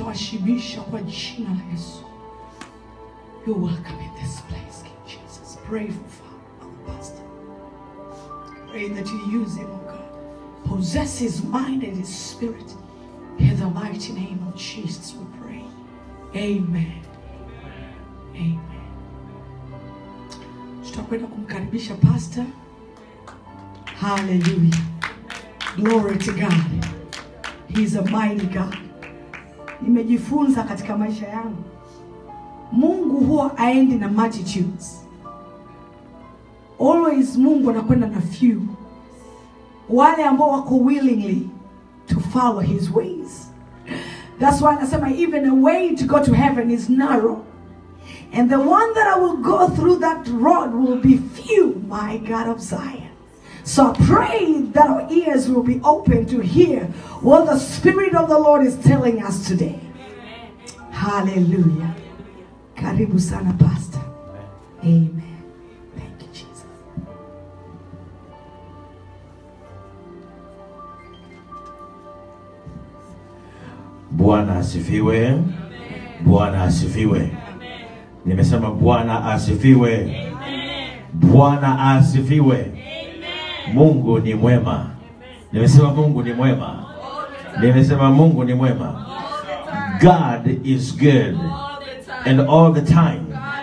itawashibisha kwa jina la Yesu. You're welcome in this place, King Jesus. Pray for Father, our pastor. Pray that you use him, oh God. Possess his mind and his spirit. In the mighty name of Jesus, we pray. Amen. Amen. Tutakwenda kumkaribisha pastor. Hallelujah. Glory to God. He's a mighty God. Nimejifunza katika maisha yangu, Mungu huwa aendi na multitudes. Always Mungu anakwenda na few, wale ambao wako willingly to follow his ways. That's why anasema even a way to go to heaven is narrow. And the one that I will go through that road will be few, my God of Zion. So I pray that our ears will be open to hear what the Spirit of the Lord is telling us today. Hallelujah. Karibu sana, Pastor. Amen. Thank you, Jesus. Bwana asifiwe. Bwana asifiwe. Nimesema Bwana asifiwe. Bwana asifiwe. Mungu ni mwema. Nimesema Mungu ni mwema. Nimesema Mungu ni mwema. God is good and all the time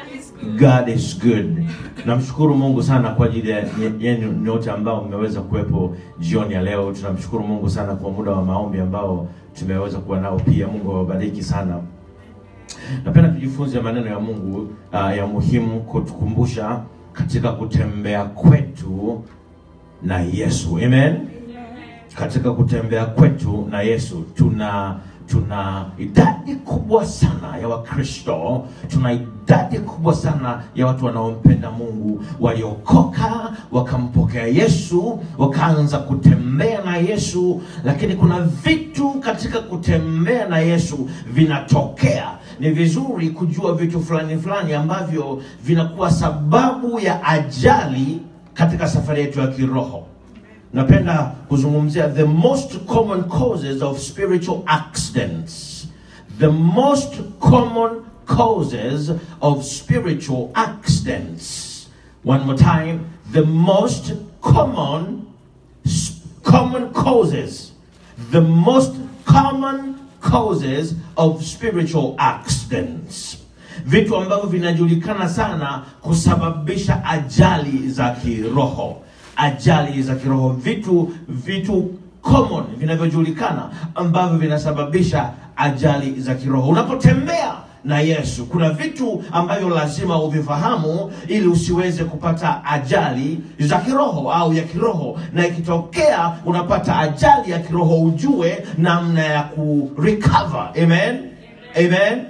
God is good. Namshukuru Mungu sana kwa ajili ya nye- yenu nyote ambao mmeweza kuwepo jioni ya leo. Tunamshukuru Mungu sana kwa muda wa maombi ambao tumeweza kuwa nao pia. Mungu awabariki sana. Napenda tujifunze maneno ya Mungu uh, ya muhimu kutukumbusha katika kutembea kwetu na Yesu. Amen. Katika kutembea kwetu na Yesu tuna tuna idadi kubwa sana ya Wakristo, tuna idadi kubwa sana ya watu wanaompenda Mungu, waliokoka wakampokea Yesu, wakaanza kutembea na Yesu, lakini kuna vitu katika kutembea na Yesu vinatokea. Ni vizuri kujua vitu fulani fulani ambavyo vinakuwa sababu ya ajali katika safari yetu ya kiroho napenda kuzungumzia the most common causes of spiritual accidents the most common causes of spiritual accidents one more time the most common s- common causes the most common causes of spiritual accidents vitu ambavyo vinajulikana sana kusababisha ajali za kiroho ajali za kiroho vitu vitu common vinavyojulikana ambavyo vinasababisha ajali za kiroho unapotembea na yesu kuna vitu ambavyo lazima uvifahamu ili usiweze kupata ajali za kiroho au ya kiroho na ikitokea unapata ajali ya kiroho ujue namna ya kurecover amen amen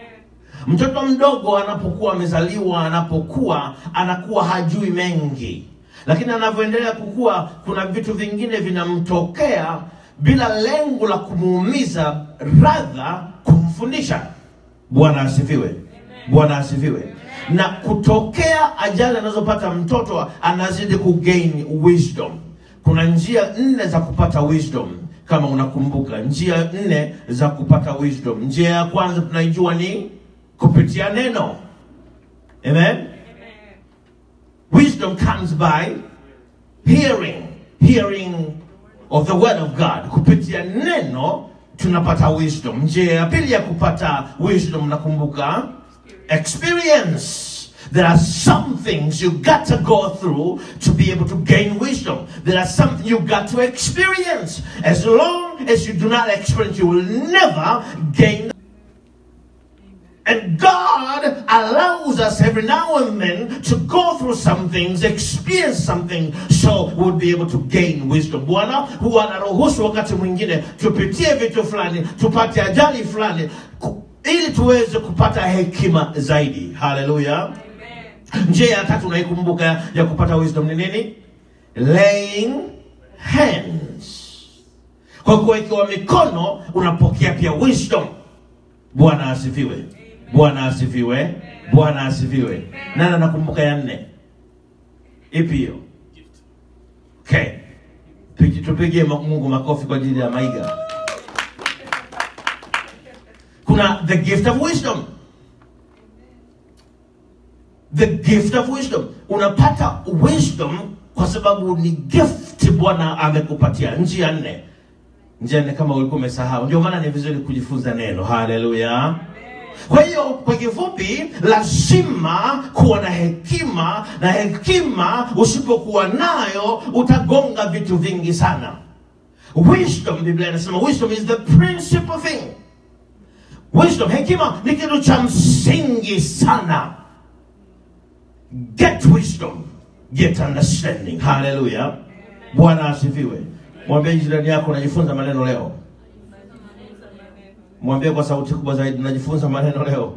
mtoto mdogo anapokuwa amezaliwa anapokuwa anakuwa hajui mengi lakini anavyoendelea kukua kuna vitu vingine vinamtokea bila lengo la kumuumiza radha kumfundisha bwana asifiwe bwana asifiwe na kutokea ajali anazopata mtoto anazidi kugain wisdom kuna njia nne za kupata wisdom kama unakumbuka njia nne za kupata wisdom njia ya kwanza tunaijua ni kupitia neno amen wisdom comes by hearing hearing of the word of god kupitia neno tunapata wisdom njia ya pili ya kupata wisdom nakumbuka experience there are some things you got to go through to be able to gain wisdom there are something you got to experience as long as you do not experience you will never gain and God allows us every now and then to go through some things, experience something, so we'll be able to gain wisdom. Bwana huwa anaruhusu wakati mwingine tupitie vitu fulani, tupate ajali fulani, ku- ili tuweze kupata hekima zaidi. Haleluya! Njia ya tatu unaikumbuka ya kupata wisdom ni nini? Laying hands. Kwa kuwekewa mikono unapokea pia wisdom. Bwana asifiwe. Bwana asifiwe. Bwana asifiwe. Nani anakumbuka ya nne? Ipi hiyo? Okay. Pigi- Tupigie ma- Mungu makofi kwa ajili ya Maiga. kuna the gift of wisdom the gift of wisdom unapata wisdom kwa sababu ni gift bwana amekupatia njia nne njia nne kama ulikuwa umesahau ndio maana ni vizuri kujifunza neno haleluya kwa hiyo kwa kifupi lazima kuwa na hekima na hekima usipokuwa nayo utagonga vitu vingi sana wisdom biblia inasema wisdom is the principal thing wisdom hekima ni kitu cha msingi sana get wisdom get understanding haleluya bwana asifiwe mwambie jirani yako unajifunza maneno leo mwambie kwa sauti kubwa zaidi unajifunza maneno leo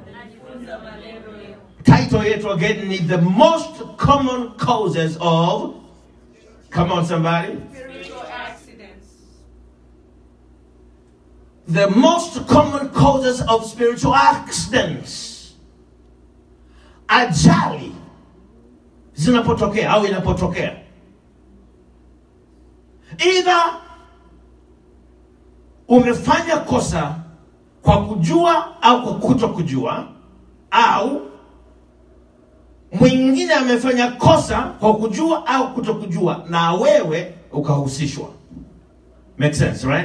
title yetu again ni the most common causes of come on somebody Spiritual accidents. the most common causes of spiritual accidents ajali zinapotokea au inapotokea idha umefanya kosa kwa kujua au kwa kuto kujua au mwingine amefanya kosa kwa kujua au kuto kujua na wewe ukahusishwa make sense right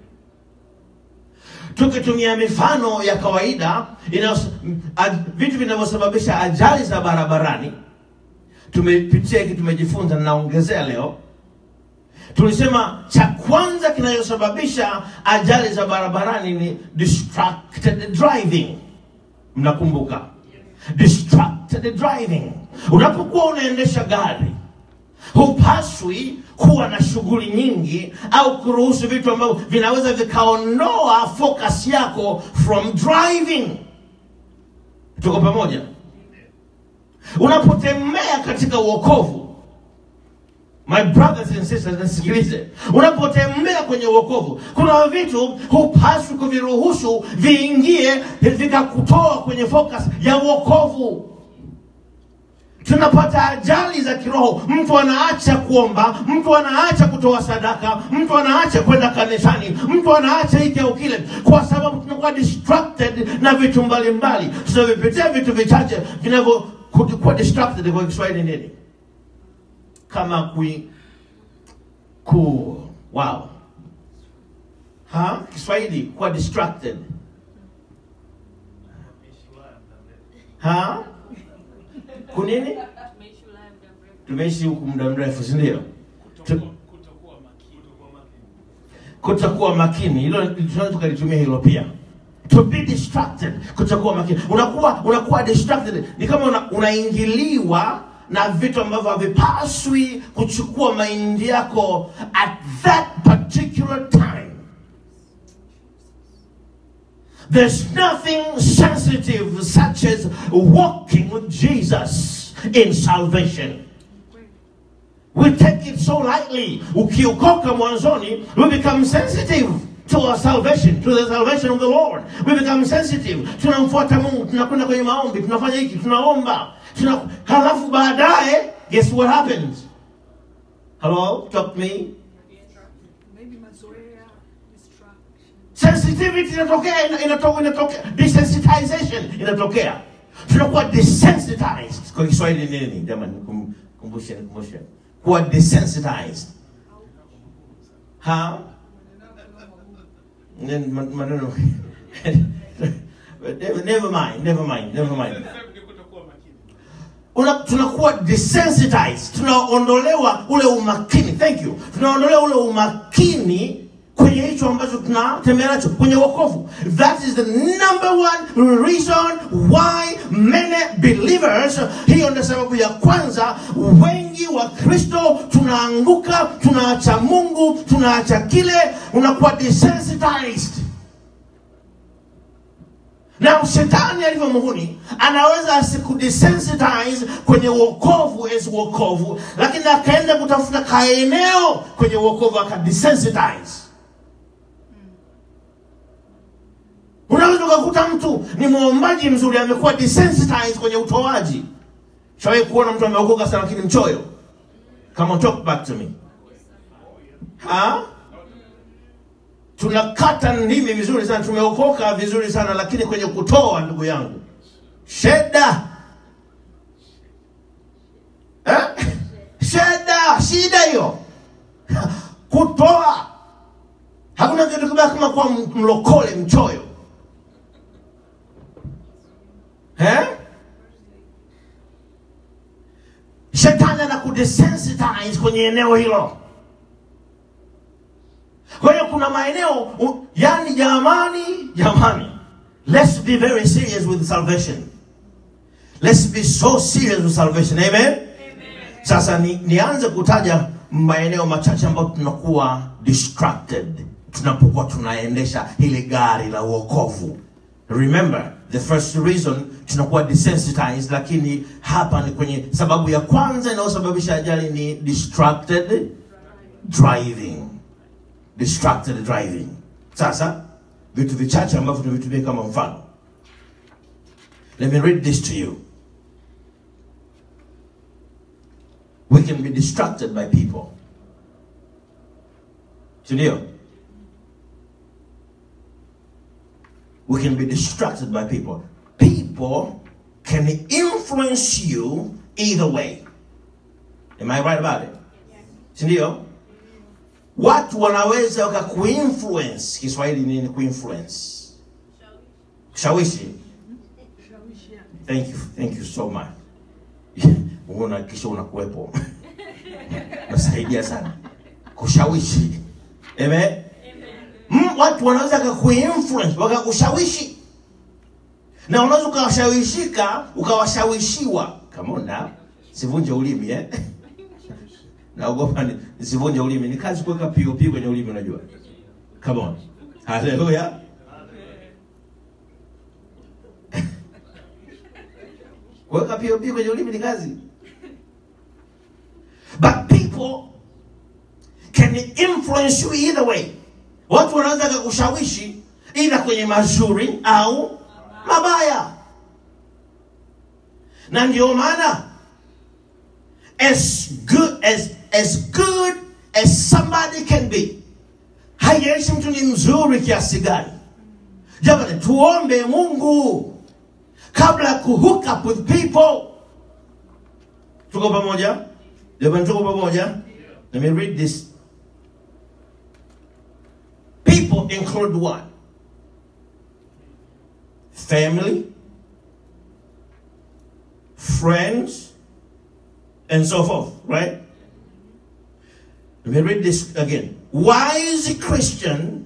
tukitumia mifano ya kawaida inayos- m- a- vitu vinavyosababisha ajali za barabarani tumepitia hiki tumejifunza naongezea leo tulisema cha kwanza kinachosababisha ajali za barabarani ni distracted driving mnakumbuka distracted driving unapokuwa unaendesha gari hupaswi kuwa na shughuli nyingi au kuruhusu vitu ambavyo vinaweza vikaondoa focus yako from driving tuko pamoja unapotembea katika uokovu my brothers and sisters nasikilize unapotembea kwenye uokovu kuna vitu hupaswi kuviruhusu viingie vikakutoa kwenye focus ya uokovu tunapata ajali za kiroho mtu anaacha kuomba mtu anaacha kutoa sadaka mtu anaacha kwenda kanisani mtu anaacha hiki au kile kwa sababu tunakuwa distracted na vitu mbalimbali tunavipitia vitu vichache vinavyo ku- kuwa distracted kwa kiswahili nini kama kui ku wow ha kiswahili kuwa distracted ha kunini tumeishi huku muda mrefu si ndio Tu- kutokuwa makini hilo tunaweza tukalitumia hilo pia to be distracted kutokuwa makini unakuwa unakuwa distracted ni kama una, unaingiliwa na vitu ambavyo havipaswi kuchukua maindi yako at that particular time There's nothing sensitive such as walking with Jesus in salvation. We take it so lightly. Ukiokoka mwanzoni, we become sensitive to our salvation, to the salvation of the Lord. We become sensitive. Tunamfuata Mungu, tunakwenda kwenye maombi, tunafanya hiki, tunaomba. Tuna, halafu baadaye, guess what happens? Hello, talk to me. maybe mazoea distraction sensitivity inatokea ina- inatoka inatokea desensitization inatokea tunakuwa desensitized kwa kiswahili nini jamani kum- kumbushe kumbushe kuwa desensitized ha Nen- man- maneno never never mind never mind never mind Una, tunakuwa desensitized tunaondolewa ule umakini thank you tunaondolewa ule umakini kwenye hicho ambacho tunatembea nacho kwenye wokovu that is the number one reason why many believers hiyo ndio sababu ya kwanza wengi wa kristo tunaanguka tunaacha mungu tunaacha kile unakuwa desensitized na shetani alivyo muhuni anaweza asikudesensitize kwenye uokovu as uokovu lakini akaenda kutafuta kaeneo kwenye uokovu akadesensitize unaweza ukakuta mtu ni mwombaji mzuri amekuwa desensitized kwenye utoaji shawai kuona mtu ameokoka sana lakini mchoyo come on talk back to me ha tunakata ndimi vizuri sana tumeokoka vizuri sana lakini kwenye kutoa ndugu yangu sheda eh? sheda shida hiyo kutoa hakuna kitu kibaya kama kuwa mlokole mchoyo eh? shetani anakudesensitize kwenye eneo hilo kwa hiyo kuna maeneo u- yani jamani jamani let's be very serious with salvation let's be so serious with salvation amen, sasa ni, nianze kutaja maeneo machache ambayo tunakuwa distracted tunapokuwa tunaendesha hili gari la uokovu remember the first reason tunakuwa desensitized lakini hapa ni kwenye sababu ya kwanza inayosababisha ajali ni distracted driving distracted driving sasa vitu vichache ambavyo tuvitumie kama mfano let me read this to you we can be distracted by people sindio we can be distracted by people people can influence you either way am i right about it sindio watu wanaweza wakakuinfluence kiswahili nini kuinfluence kushawishi thank you thank you so much unahakikisha unakuwepo nasaidia sana kushawishi amen mm, watu wanaweza wakakuinfluence wakakushawishi na unaweza ukawashawishika ukawashawishiwa kamona sivunje ulimi eh? naogopa ni- nisivunje ulimi ni kazi kuweka pop kwenye ulimi unajua come on haleluya kuweka pop kwenye ulimi ni kazi but people can influence you either way watu wanaweza kakushawishi ila kwenye mazuri au mabaya na ndio maana as good as as good as somebody can be haijalishi mtu ni mzuri kiasi gani jamani tuombe mungu kabla ya kuhook up with people tuko pamoja jamani tuko pamoja let me read this people include what family friends and so forth, right? Let me read this again. Wise Christian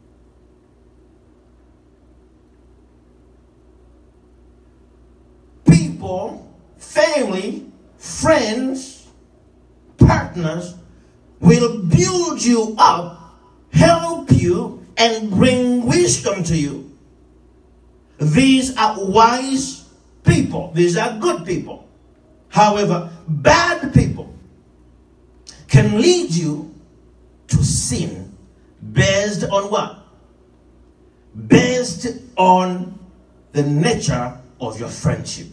people, family, friends, partners will build you up, help you, and bring wisdom to you. These are wise people. These are good people. However, bad people can lead you to sin based on what? Based on the nature of your friendship.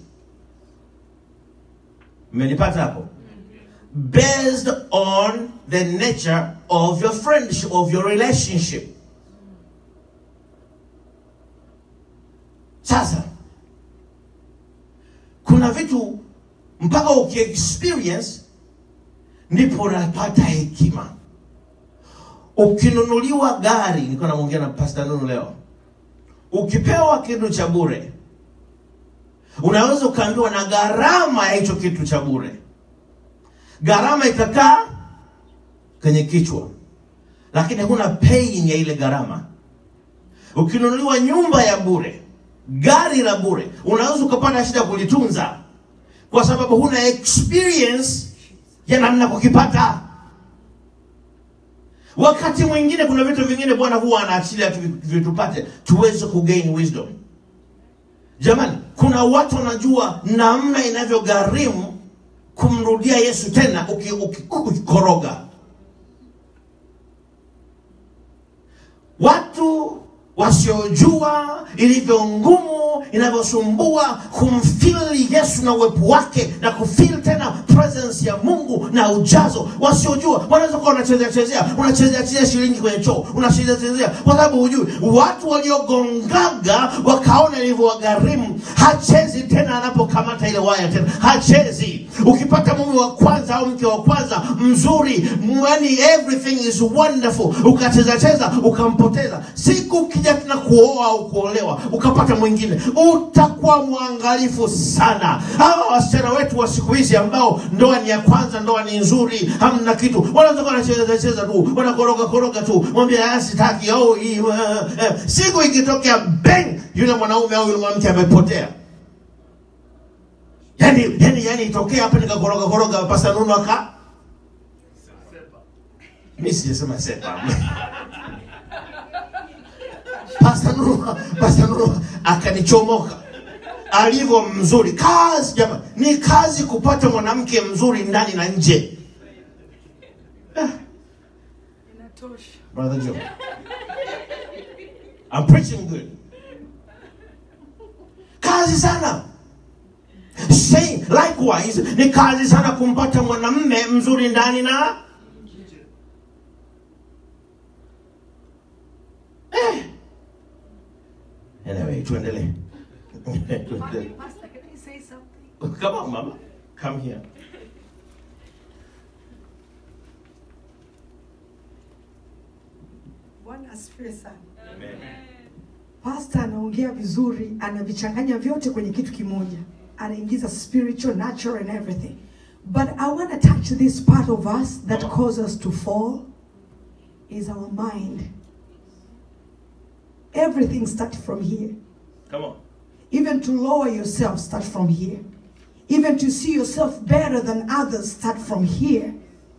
Mmenipata hapo? Based on the nature of your friendship, of your relationship. Sasa kuna vitu mpaka ukiexperience ndipo unapata hekima ukinunuliwa gari nilikuwa namwongea na pasta nunu leo ukipewa kitu cha bure unaweza ukaambiwa na gharama ya hicho kitu cha bure gharama ikakaa kwenye kichwa lakini huna paying ya ile gharama ukinunuliwa nyumba ya bure gari la bure unaweza ukapata shida kulitunza kwa sababu huna experience ya namna kukipata wakati mwingine kuna vitu vingine bwana huwa anaachilia tu vitupate tuweze kugain wisdom jamani kuna watu wanajua namna inavyogharimu kumrudia yesu tena uki- uki- ukikoroga watu wasiojua ilivyo ngumu inavyosumbua kumfili yesu na uwepo wake na kufili tena presence ya mungu na ujazo wasiojua wanaweza kuwa unachezea chezea unachezea chezea shilingi kwenye choo unachezea chezea kwa sababu hujui watu waliogongaga wakaona ilivyowagharimu hachezi tena anapokamata ile waya tena hachezi ukipata mume wa kwanza au mke wa kwanza mzuri yani everything is wonderful ukacheza cheza ukampoteza siku ukija tena kuoa au kuolewa ukapata mwingine utakuwa mwangalifu sana hawa wasichana wetu wa siku hizi ambao ndoa ni ya kwanza ndoa ni nzuri hamna kitu wanaweza kuwa wanacheza cheza tu wanakoroga koroga tu mwambia "Ah, sitaki au hii, eh, eh." siku ikitokea bang yule mwanaume au yule mwanamke amepotea yani yani yani itokea hapa nikakoroga koroga pasa nunu aka mi sijasema sepa pasa nunu pasa nunu akanichomoka alivyo mzuri kazi jama ni kazi kupata mwanamke mzuri ndani na nje Inatosha. brother Joe. I'm preaching good. Kazi sana. Same, likewise, ni kazi sana kumpata mwanamme mzuri ndani na eh. Anyway, tuendelee. Tuendelee. Pastor, can I say something? Come on, mama. Come here. Bwana asifiwe sana. Amen. Pastor anaongea vizuri, anavichanganya vyote kwenye kitu kimoja, anaingiza spiritual, natural and everything. But I want to touch this part of us that Come on. causes us to fall is our mind. Everything starts from here. Come on. Even to lower yourself, start from here. Even to see yourself better than others, start from here.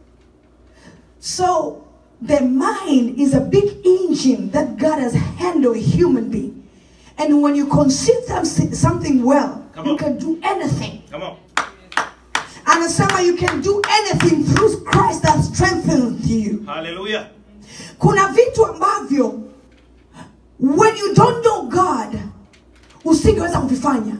So, the mind is a big engine that God has handled a human being. And when you conceive them- something well, Come you on. can do anything. Come on. Anasema you can do anything through Christ that strengthens you. Hallelujah. Kuna vitu ambavyo when you don't know God usingeweza kuvifanya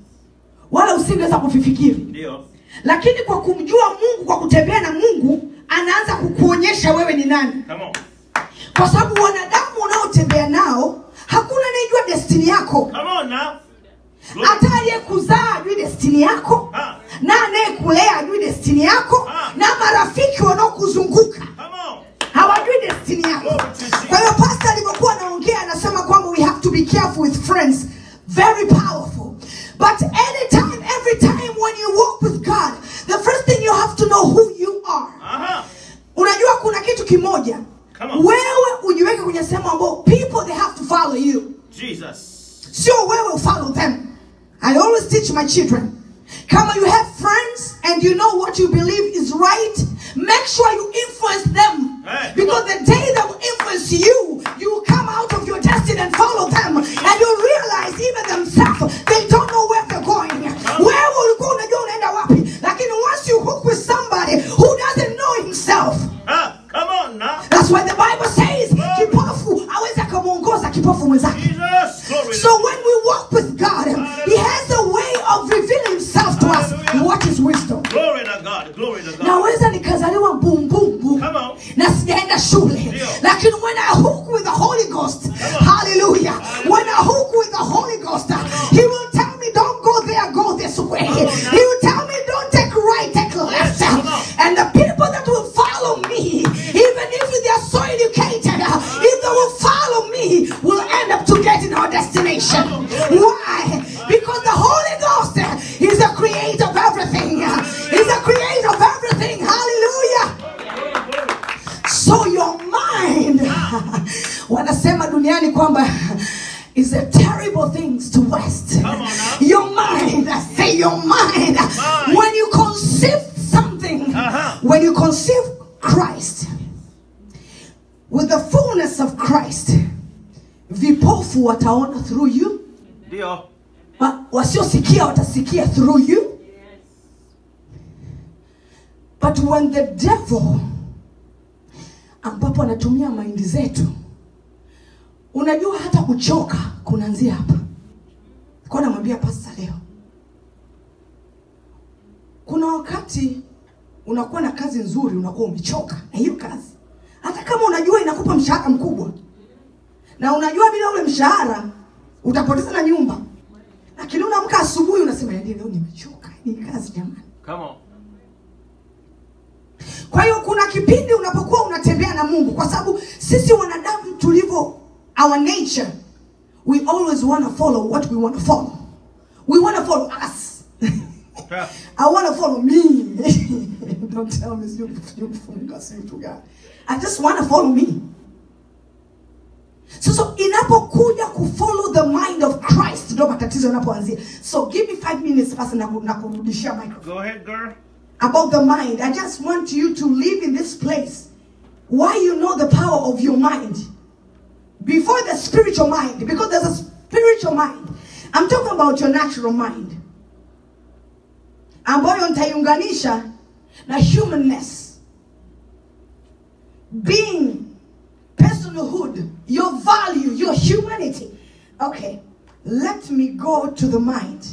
wala usingeweza kuvifikiri, Ndio. lakini kwa kumjua Mungu, kwa kutembea na Mungu, anaanza kukuonyesha wewe ni nani, Come on. kwa sababu wanadamu unaotembea nao hakuna anayejua destini yako. Come on now. Hata aliyekuzaa ajui destini yako, Ah. na anayekulea ajui destini yako, Ah. na marafiki wanaokuzunguka Come on. hawajui destiny yako. Kwa hiyo pastor alivyokuwa anaongea anasema kwamba we have to be careful with friends, very powerful. But anytime, every time when you walk with God, the first thing you have to know who you are. Aha. Unajua kuna kitu kimoja, Come on. wewe ujiweke kwenye sehemu ambao people they have to follow you, Jesus. sio wewe follow them. I always teach my children. Kama you have friends and you know what you believe is right, make sure you influence them. Hey, come because the day they will influence you, you will come out of your destiny and follow them. And you'll realize even themselves, they don't know where they're going. Where ulikuwa unajua unaenda wapi? Lakini once you hook with somebody who doesn't know himself, Ah, come on now. that's why the Bible says, kipofu awezi akamwongoza kipofu mwenzake. Jesus. Glory. So when we walk with God, He has a way of revealing Himself to us. Hallelujah. What is wisdom? Glory to God. Glory to God. Naweza nikazaliwa bumbumbu Come on. na sijaenda shule, Ndio. lakini when I hook with the Holy Ghost, hallelujah, when I hook with the Holy Ghost, He will tell me, don't go there, go this way. He will tell me, don't take right, take left. Yes, come on. And the people that will follow me, even if they are so educated, if they will follow me, will end up to getting our destination. Why? Because the Holy Ghost is the creator of everything. He's the creator of everything. Hallelujah. So your mind, wanasema duniani kwamba is a terrible things to waste. Come on now. Your mind, I say your mind. Mind. When you conceive something, Uh-huh. when you conceive Christ with the fullness of Christ, vipofu wataona through you, Ndio. wa- wasiosikia watasikia through you. But when the devil ambapo anatumia maindi zetu, unajua hata kuchoka kunaanzia hapa. Nilikuwa namwambia pasta leo, kuna wakati unakuwa na kazi nzuri, unakuwa umechoka na hiyo kazi, hata kama unajua inakupa mshahara mkubwa, na unajua bila ule mshahara utapoteza na nyumba, lakini unaamka asubuhi unasema, yaani leo nimechoka, hii kazi jamani. Come on. Kwa hiyo kuna kipindi unapokuwa unatembea na Mungu, kwa sababu sisi wanadamu tulivyo, our nature we always want to follow what we want to follow. We want to follow us. I want to follow me. Don't tell me sijui sijui kufunga si vitu gani. I just want to follow me. So, so inapokuja kufollow the mind of Christ ndio matatizo yanapoanzia. So give me five minutes basi na ku- na kurudishia microphone Go ahead, girl. about the mind. I just want you to live in this place why you know the power of your mind before the spiritual mind, because there's a spiritual mind. I'm talking about your natural mind ambayo nitaiunganisha na humanness, being, personhood, your value, your humanity. Okay, let me go to the mind.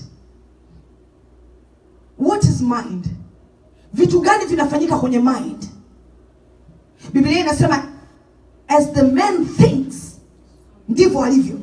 What is mind? vitu gani vinafanyika kwenye mind biblia inasema as the man thinks ndivyo alivyo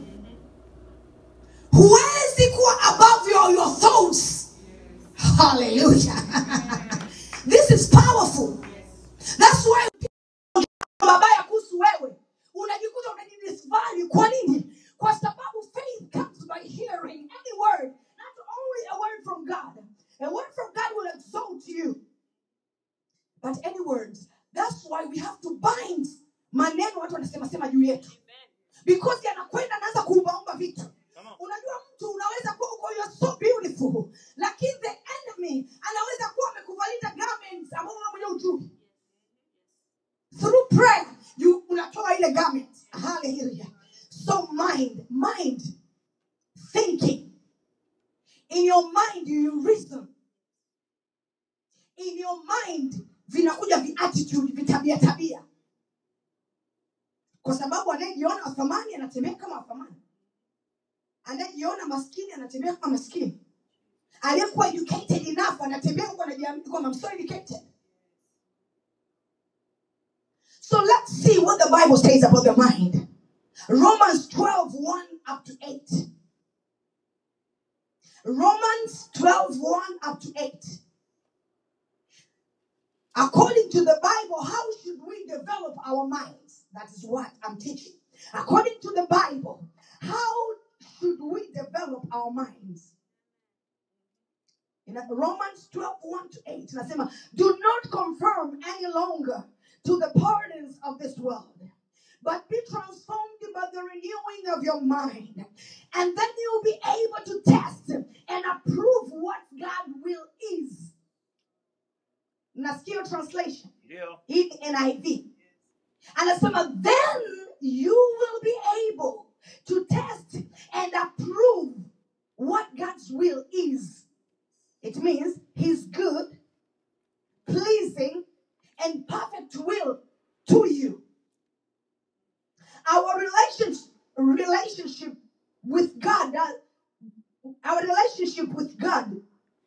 huwezi kuwa above your, your thoughts hallelujah this is powerful that's why mabaya kuhusu wewe unajikuta unajidisvalue kwa nini kwa sababu faith comes by hearing any word not only a word from god a word from god will exalt you but any words that's why we have to bind maneno watu wanasema sema juu yetu because yanakwenda anaanza kuumbaumba vitu unajua mtu unaweza kuwa uko you're so beautiful lakini the enemy anaweza kuwa amekuvalita garments ambao wewe mwenyewe ujui through prayer you unatoa ile garment hallelujah so mind mind thinking in your mind you reason in your mind vinakuja viattitude vitabia tabia kwa sababu anayejiona wathamani anatembea kama wathamani anayejiona maskini anatembea kama maskini aliyekuwa educated enough anatembea huko anajiamini kwamba I'm so educated so let's see what the bible says about the mind romans 12 1 up to 8 romans 12 1 up to 8 According to the Bible, how should we develop our minds? That is what I'm teaching. According to the Bible, how should we develop our minds? In Romans 12 1 to 8, inasema, do not conform any longer to the patterns of this world, but be transformed by the renewing of your mind. And then you'll be able to test and approve what God will is. Nasikia translation Ndio. hii ni niv anasema then you will be able to test and approve what god's will is it means his good pleasing and perfect will to you our relationship relationship with god that- our relationship with god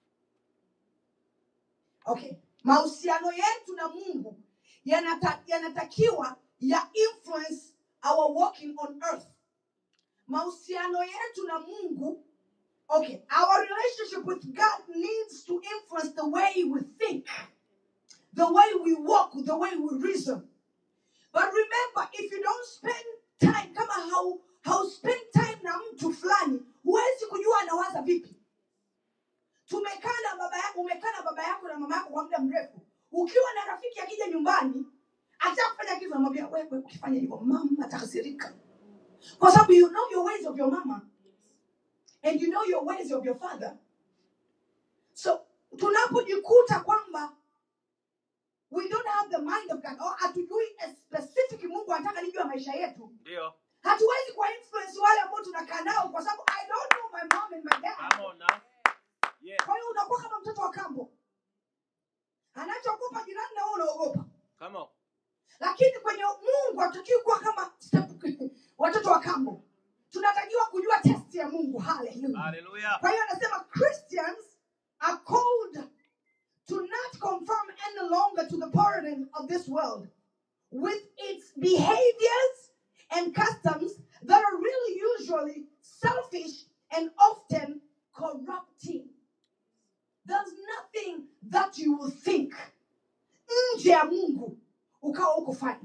okay mahusiano yetu na mungu yanata, yanatakiwa ya influence our walking on earth mahusiano yetu na mungu okay our relationship with god needs to influence the way we think the way we walk the way we reason but remember if you don't spend time kama hau, hau spend time na mtu fulani huwezi kujua anawaza vipi tumekaa na baba yako umekaa na baba yako na mama yako kwa muda mrefu ukiwa na rafiki akija nyumbani ataka kufanya kitu namwambia wewe ukifanya hivyo mama atakasirika kwa sababu you know your ways of your mama and you know your ways of your father so tunapojikuta kwamba we don't have the mind of God or hatujui a specific mungu anataka nijua maisha yetu Ndio. hatuwezi kuwa influence wale ambao tunakaa nao kwa sababu i don't know my mom and my dad Come on now. Yeah. kwa hiyo unakuwa kama mtoto wa kambo anachokupa jirani na wewe unaogopa Come on. lakini kwenye mungu hatutakiwi kuwa kama step- watoto wa kambo tunatakiwa kujua test ya mungu haleluya Hallelujah. Hallelujah. Kwa hiyo anasema Christians are called to not conform any longer to the pattern of this world with its behaviors and customs that are really usually selfish and often corrupting. There's nothing that you will think nje ya Mungu ukawa uko fine.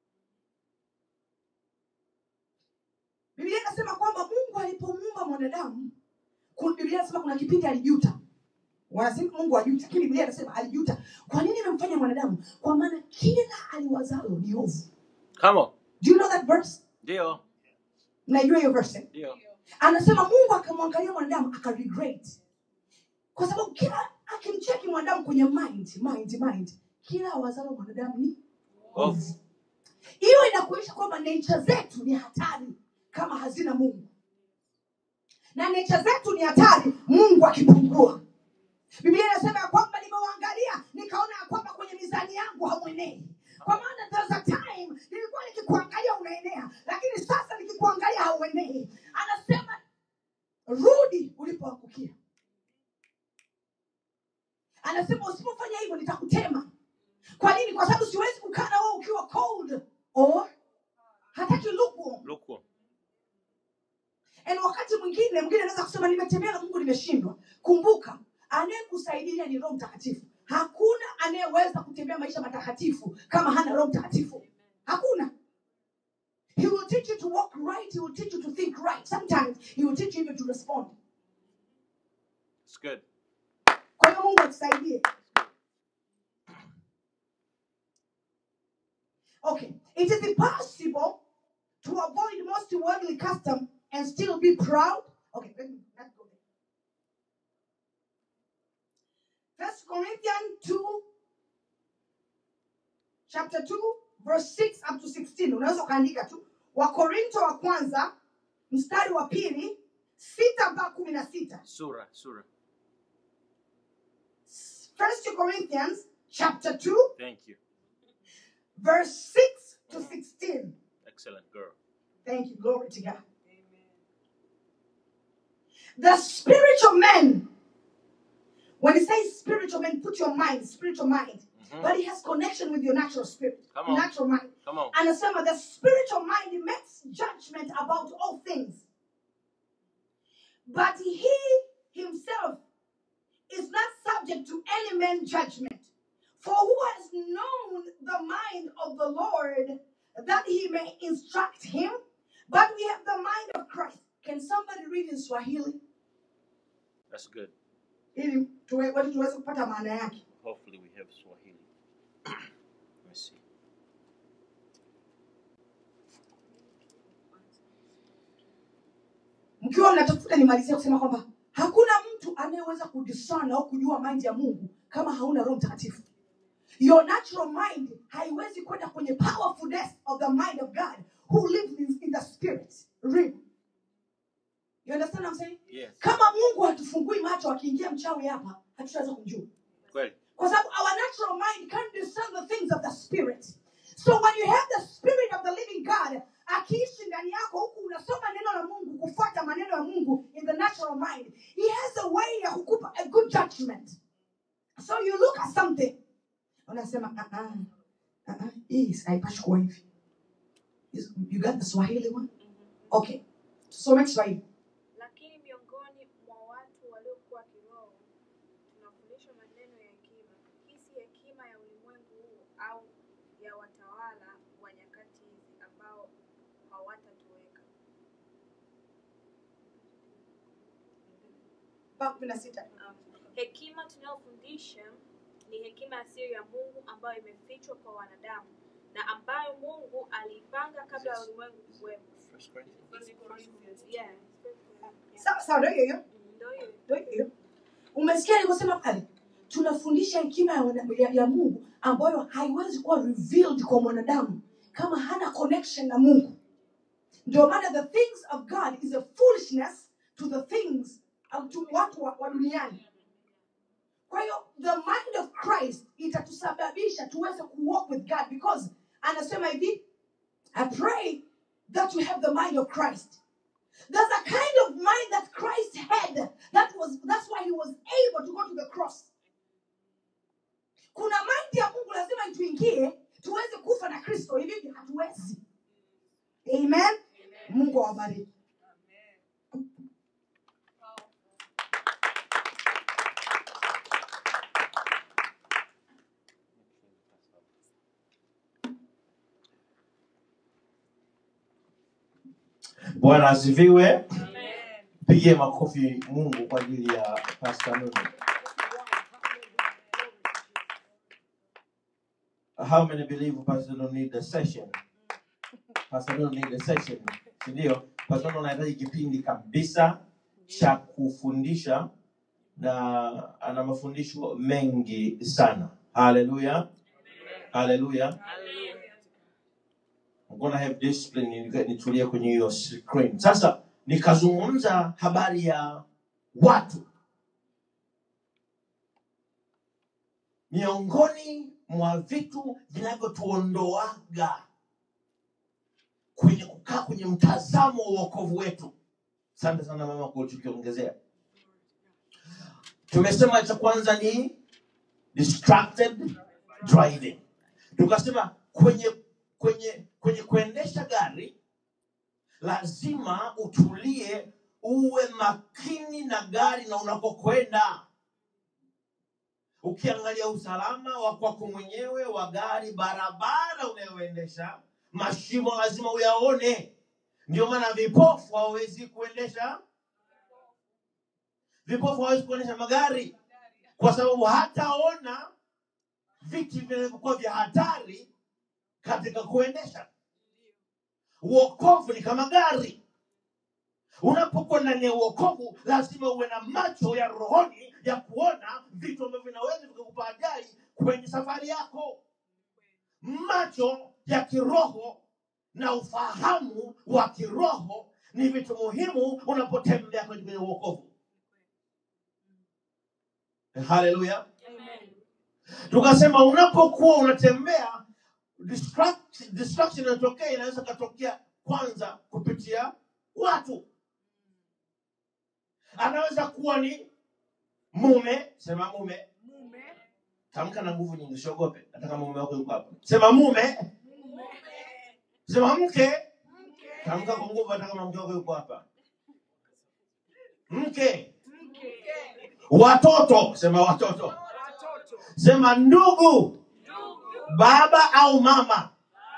Biblia inasema kwamba Mungu alipomuumba mwanadamu, ku- Biblia inasema kuna kipindi alijuta. Wanasema Mungu ajuta, lakini Biblia inasema alijuta. Kwa nini amemfanya mwanadamu? Kwa maana kila aliwazalo ni ovu. Come on. Do you know that verse? Ndio. Mnajua hiyo verse? eh? Ndio. Anasema Mungu akamwangalia mwanadamu akaregret, kwa sababu kila akimcheki mwanadamu kwenye mind, mind, mind, kila awazalo mwanadamu ni Ovu. hiyo inakuonyesha kwamba nature zetu ni hatari kama hazina mungu na nature zetu ni hatari mungu akipungua biblia inasema ya kwamba nimewaangalia nikaona ya kwamba kwenye mizani yangu hamwenei kwa maana there's a time nilikuwa nikikuangalia unaenea lakini sasa nikikuangalia hauenei anasema rudi ulipoangukia anasema usipofanya hivyo nitakutema kwa nini kwa sababu siwezi kukaa na wewe ukiwa cold or hataki lukewarm Lukewarm. and wakati mwingine mwingine anaweza kusema nimetembea na mungu nimeshindwa kumbuka anayekusaidia ni roho mtakatifu hakuna anayeweza kutembea maisha matakatifu kama hana roho mtakatifu hakuna he will teach you to walk right he will teach you to think right sometimes he will teach you even to respond It's good. kwa hiyo mungu atusaidie okay it is impossible to avoid most worldly custom and still be proud okay let me let's go there first corinthians 2 chapter 2 verse 6 up to 16 unaweza ukaandika tu wakorinto wa kwanza mstari wa pili sita mpaka kumi na sita Sura. Sura. First Corinthians chapter 2, Thank you. verse 6 to 16. Excellent girl. Thank you. Glory to God. The spiritual man, when it says spiritual man, put your mind, spiritual mind, Mhm. but it has connection with your natural spirit, Come on. natural mind. Come on. And some of the spiritual mind makes judgment about all things. But he himself is not subject to any man's judgment. For who has known the mind of the Lord that he may instruct him? But we have the mind of Christ. Can somebody read in Swahili? That's good. Ili tuwe- watu tuweze kupata maana yake. Hopefully we have Swahili. Let me see. mkiwa mnatafuta nimalizie kusema kwamba hakuna mtu anayeweza kudiscern au kujua mind ya mungu kama hauna roho mtakatifu your natural mind haiwezi kwenda kwenye powerfulness of the mind of god who lives in, in the spirit realm. you understand what I'm saying? Yes. kama mungu hatufungui macho akiingia mchawi hapa hatutaweza kumjua Kweli. kwa sababu our natural mind can't discern the things of the spirit so when you have the spirit of the living god akiishi ndani yako huku unasoma neno la mungu kufuata maneno ya mungu in the natural mind he has a way ya kukupa a good judgment so you look at something unasema "Ah, ah, ah, ah, hii haipashi kuwa hivi Is- you got the swahili one okay tusome kiswahili lakini miongoni mwa watu waliokuwa kiroho tunafundishwa maneno ya hekima hii si hekima ya ulimwengu huu au ya watawala wa nyakati hizi ambao hawatatoweka mpaka kumi na sita Um, hekima tunayofundisha ni hekima ya siri ya mungu ambayo imefichwa kwa wanadamu na ambayo mungu aliipanga kabla ya ulimwengu kuwepo First Corinthians. Yeah. sawa sawa ndio hiyo hiyo Ndio hiyo. Ndio hiyo. umesikia alivyosema pale tunafundisha hekima ya, wana- ya, ya mungu ambayo haiwezi kuwa revealed kwa mwanadamu kama hana connection na mungu ndio maana the things of god is a foolishness to the things um, to watu wa, wa duniani kwa hiyo the mind of christ itatusababisha tuweze kuwalk with god because anasema hivi i pray that you have the mind of christ There's a kind of mind that Christ had. That was that's why he was able to go to the cross. Kuna mind ya Mungu lazima ituingie tuweze kufa na Kristo. Hivi hivi hatuwezi. Amen. Mungu awabariki. Bwana asifiwe. Pigie makofi Mungu kwa ajili ya Pastor Nunu. How many believe Pastor Nunu need a session? Pastor Nunu need a session. Si ndio? Pastor Nunu anahitaji kipindi kabisa cha kufundisha na ana mafundisho mengi sana. Hallelujah. Hallelujah. I'm gonna have discipline ni- nitulie kwenye hiyo screen. Sasa nikazungumza habari ya watu miongoni mwa vitu vinavyotuondoaga kwenye kukaa kwenye mtazamo wa uokovu wetu. Asante sana mama kwa ulichokiongezea. Tumesema cha kwanza ni distracted driving. Tukasema kwenye kwenye kwenye kuendesha gari lazima utulie, uwe makini na gari na unakokwenda, ukiangalia usalama wa kwako mwenyewe wa gari, barabara unayoendesha, mashimo lazima uyaone. Ndio maana vipofu hawawezi kuendesha, vipofu hawawezi kuendesha magari kwa sababu hataona vitu vinavyokuwa vya hatari katika kuendesha. Uokovu ni kama gari. Unapokuwa ndani ya uokovu, lazima uwe na macho ya rohoni ya kuona vitu ambavyo vinaweza vikakupa ajali kwenye safari yako. Macho ya kiroho na ufahamu wa kiroho ni vitu muhimu unapotembea kwenye uokovu. Haleluya! Tukasema unapokuwa unatembea distract, distraction inatokea, inaweza katokea kwanza kupitia watu. Anaweza kuwa ni mume, sema mume, tamka na nguvu nyingi, usiogope. Hata kama mume wako yuko hapa, sema mume, sema mke, tamka kwa nguvu, hata kama mke wako yuko hapa. Mke, watoto, sema watoto, sema ndugu, baba au mama,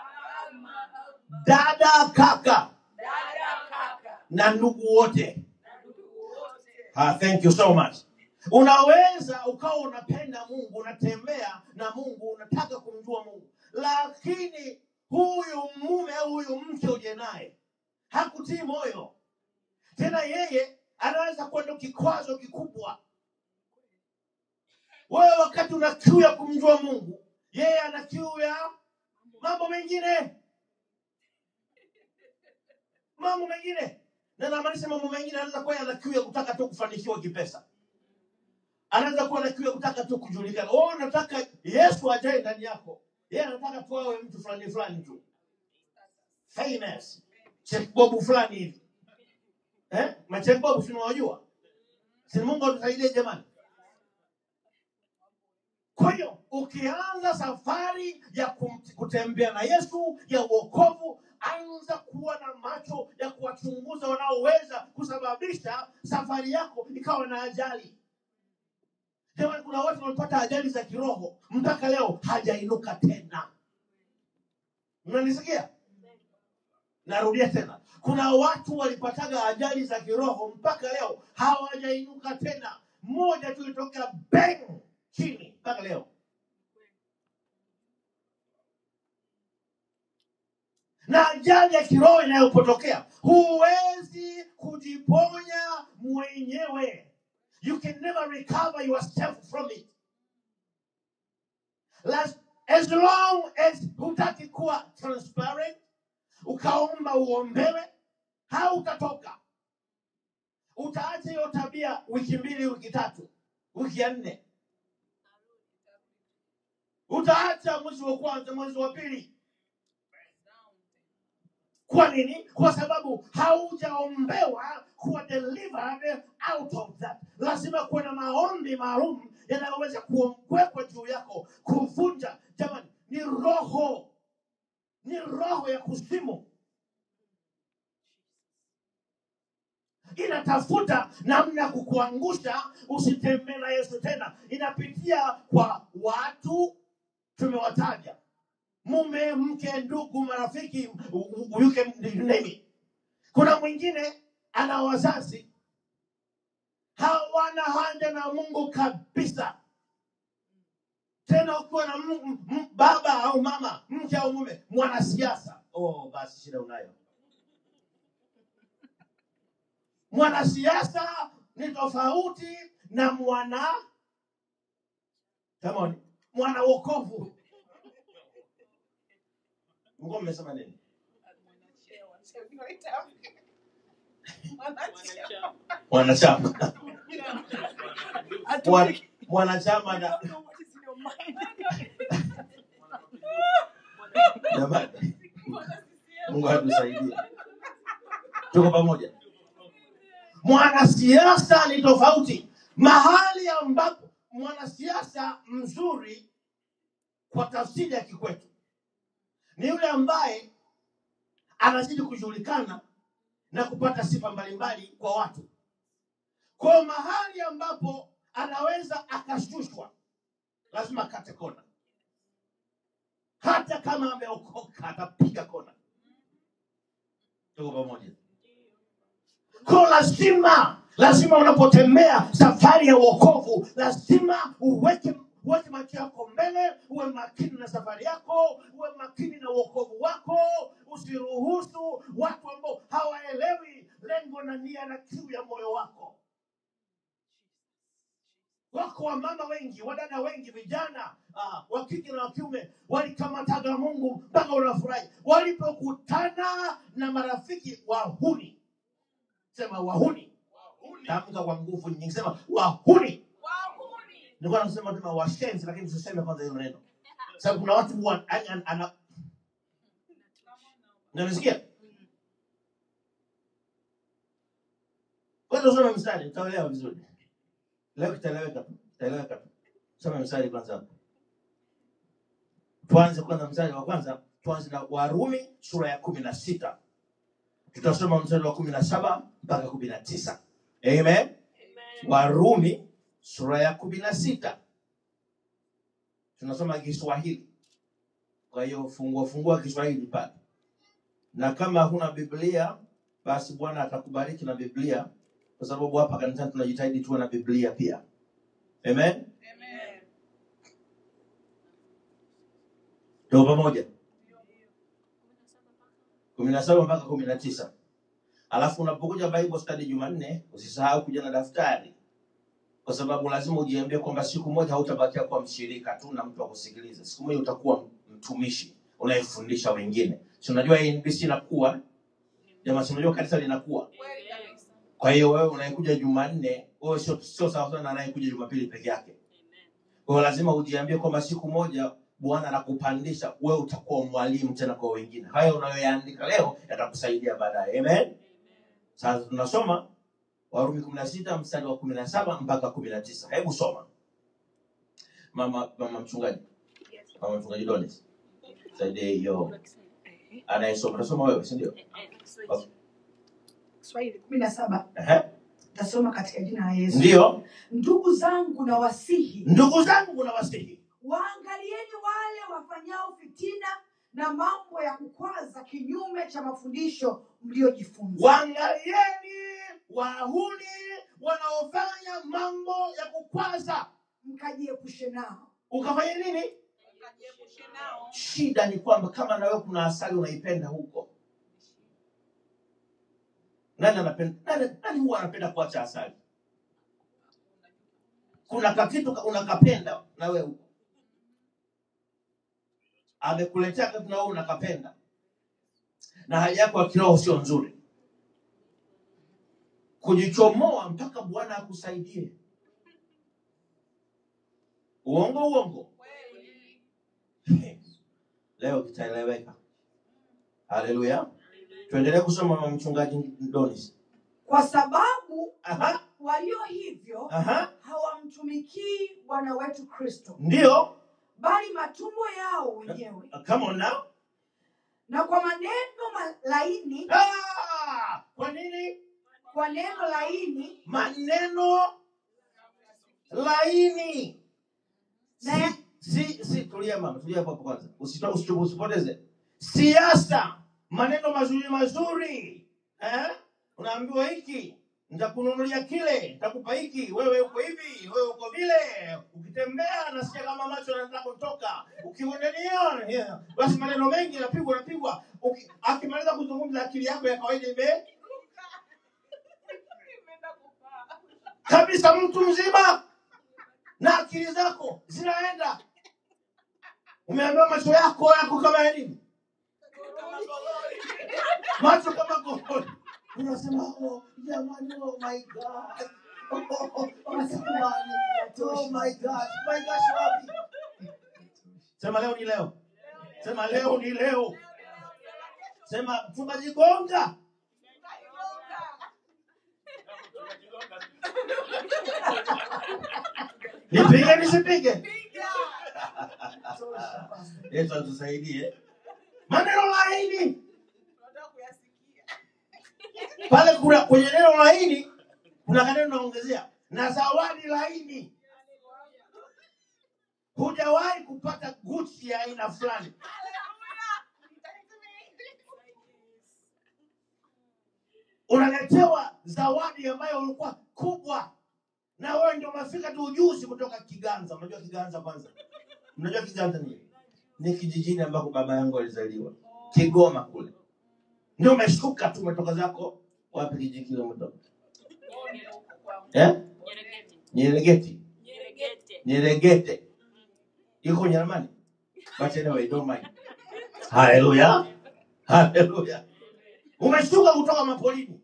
dada, kaka na ndugu wote. Ah, thank you so much. Unaweza ukawa unapenda Mungu, unatembea na Mungu, unataka kumjua Mungu, lakini huyu mume au huyu mke uje naye hakutii moyo tena, yeye anaweza kuwa ndo kikwazo kikubwa. Wewe wakati una kiu ya kumjua Mungu, yeye ana kiu ya mambo mengine, mambo mengine na namaanisha mambo mengine, anaweza kuwa ana kiu ya kutaka tu kufanikiwa kipesa, anaweza kuwa na kiu ya kutaka tu kujulikana. Wewe unataka Yesu ajae ndani yako, yeye anataka tu awe mtu fulani fulani tu famous, chekbobu fulani hivi eh? Machekbobu si unawajua? Si Mungu atusaidie jamani. Kwa hiyo ukianza safari ya kum- kutembea na Yesu ya uokovu, anza kuwa na macho ya kuwachunguza wanaoweza kusababisha safari yako ikawa na ajali. Jamani, kuna watu wamepata ajali za kiroho mpaka leo hajainuka tena. Mnanisikia? Narudia tena, kuna watu walipataga ajali za kiroho mpaka leo hawajainuka tena. Mmoja tu ilitokea bang chini mpaka leo. Na ajali ya kiroho inayopotokea, huwezi kujiponya mwenyewe. You can never recover yourself from it. Las- As long as hutaki kuwa transparent, ukaomba uombewe, hautatoka. Utaacha hiyo tabia wiki mbili, wiki tatu, wiki ya nne, utaacha mwezi wa kwanza, mwezi wa pili. kwa nini kwa sababu haujaombewa kuwa delivered out of that lazima kuwe na maombi maalum yanayoweza kuwekwa juu yako kuvunja jamani ni roho ni roho ya kuzimu inatafuta namna ya kukuangusha usitembee na yesu tena inapitia kwa watu tumewataja mume mke ndugu marafiki u- u- you can name it. kuna mwingine ana wazazi hawana haja na mungu kabisa tena ukiwa na m- m- m- baba au mama mke au mume mwanasiasa oh, basi shida unayo mwanasiasa ni tofauti na mwana Come on. mwana wokovu mko mmesema nini mwanachama Mwana- mwanachama na jamani mungu atusaidie tuko pamoja mwanasiasa ni tofauti mahali ambapo mwanasiasa mzuri kwa tafsiri ya kikwetu ni yule ambaye anazidi kujulikana na kupata sifa mbalimbali kwa watu kwa mahali ambapo anaweza akashushwa lazima akate kona hata kama ameokoka atapiga kona tuko pamoja ko lazima lazima unapotembea safari ya uokovu lazima uweke uweke macho yako mbele uwe makini na safari yako uwe makini na uokovu wako usiruhusu watu ambao hawaelewi lengo na nia na kiu ya moyo wako wako wamama wengi wadada wengi vijana uh, wa kike na wa kiume walikamataga mungu mpaka unafurahi walipokutana na marafiki wahuni sema wahuni tamka kwa nguvu nyingi sema wahuni nilikuwa nasema tuma washenzi lakini tuseme kwanza hilo neno sababu kuna watu wa, an, an, ana nanisikia kwanza usome mstari utaelewa vizuri leo kitaeleweka tu kitaeleweka tu soma mstari kwanza hapo tuanze kwanza mstari wa kwanza tuanze na warumi sura ya kumi na sita tutasoma mstari wa kumi na saba mpaka kumi na tisa amen warumi sura ya kumi na sita tunasoma kiswahili kwa hiyo fungua fungua kiswahili pale na kama huna biblia basi bwana atakubariki na biblia kwa sababu hapa kanisani tunajitahidi tuwe na biblia pia amen tuko pamoja kumi na saba mpaka kumi na tisa alafu unapokuja bible study jumanne usisahau kuja na daftari kwa sababu lazima ujiambie kwamba siku moja hautabakia kuwa mshirika tu na mtu wa kusikiliza siku moja utakuwa mtumishi unayefundisha wengine si unajua hii NBC inakuwa jamaa si unajua kanisa linakuwa kwa hiyo wewe unayekuja jumanne wewe sio sio sawa sana na anayekuja jumapili peke yake kwa hiyo lazima ujiambie kwamba siku moja bwana anakupandisha wewe utakuwa mwalimu tena kwa wengine hayo unayoyaandika leo yatakusaidia baadaye amen sasa tunasoma warumi kumi na sita mstari wa kumi na saba mpaka kumi na tisa hebu soma mama mama mchungaji mama mchungaji donis saidie hiyo anayesoma unasoma wewe si ndio Okay. Swahili kumi na saba Ehe. tasoma katika jina la Yesu. ndio Ndugu zangu na wasihi, ndugu zangu na wasihi waangalieni wale wafanyao fitina na mambo ya kukwaza kinyume cha mafundisho mliojifunza. waangalieni wahuni wanaofanya mambo ya kukwaza mkajiepushe nao. ukafanya nini shida ni kwamba kama nawe kuna asali unaipenda huko nani anapenda nani, nani huwa anapenda kuacha asali kuna kakitu ka- unakapenda na wewe huko amekuletea kitu na wewe unakapenda na hali yako ya kiroho sio nzuri kujichomoa mpaka bwana akusaidie uongo uongo leo kitaeleweka haleluya tuendelee kusoma na mchungaji Donis. kwa sababu Aha, walio hivyo aha, hawamtumikii bwana wetu kristo ndio. bali matumbo yao wenyewe Come on now. na kwa maneno ma- laini Ah, kwa nini kwa neno laini maneno laini? Na- Si, si, si, tulia mama, tulia hapo hapo kwanza, Usito- usitu- usipoteze siasa, maneno mazuri mazuri eh? Unaambiwa hiki nitakununulia kile, nitakupa hiki, wewe uko hivi, wewe uko vile. Ukitembea nasikia kama macho yanataka kutoka, ukiendelea yeah. Basi maneno mengi yanapigwa yanapigwa. Uki- Akimaliza kuzungumza, akili yako ya kawaida ime kabisa, mtu mzima na akili zako zinaenda. Umeambiwa macho yako yako kama ya nini? Macho kama goli. Unasema oh, jamani, oh my god. Oh, oh, oh, oh, jamani. Oh my god. My gosh, wapi? Sema leo ni leo. Sema leo ni leo. Sema mchungaji Gonga. Nipige nisipige? Yesu atusaidie. Maneno laini pale, kuna kwenye neno laini kuna kaneno naongezea na zawadi laini. Hujawahi kupata Gucci ya aina fulani, unaletewa zawadi ambayo ulikuwa kubwa, na wewe ndio umefika tu ujuzi kutoka Kiganza. Unajua Kiganza kwanza? Unajua Kiganza ni ni kijijini ambako baba yangu alizaliwa, Kigoma kule. Ndio umeshuka tu, umetoka zako wapi? Kijiji kile umetoka eh? Nyeregeti, Nyeregete iko Nyeremani, but anyway, don't mind. Haleluya, haleluya. Umeshuka kutoka mapolini,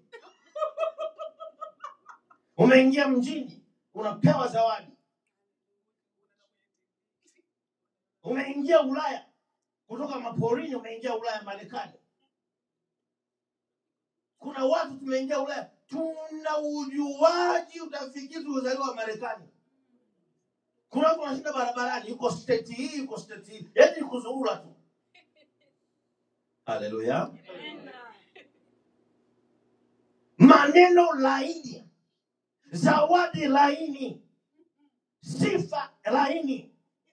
umeingia mjini, unapewa zawadi. Umeingia Ulaya kutoka maporini, umeingia Ulaya, Marekani. Kuna watu tumeingia Ulaya, tuna ujuaji, utafikiri tulizaliwa Marekani. Kuna watu wanashinda barabarani, yuko state hii, yuko state hii, yaani ni kuzurura tu. Haleluya. Maneno laini, zawadi laini, sifa laini.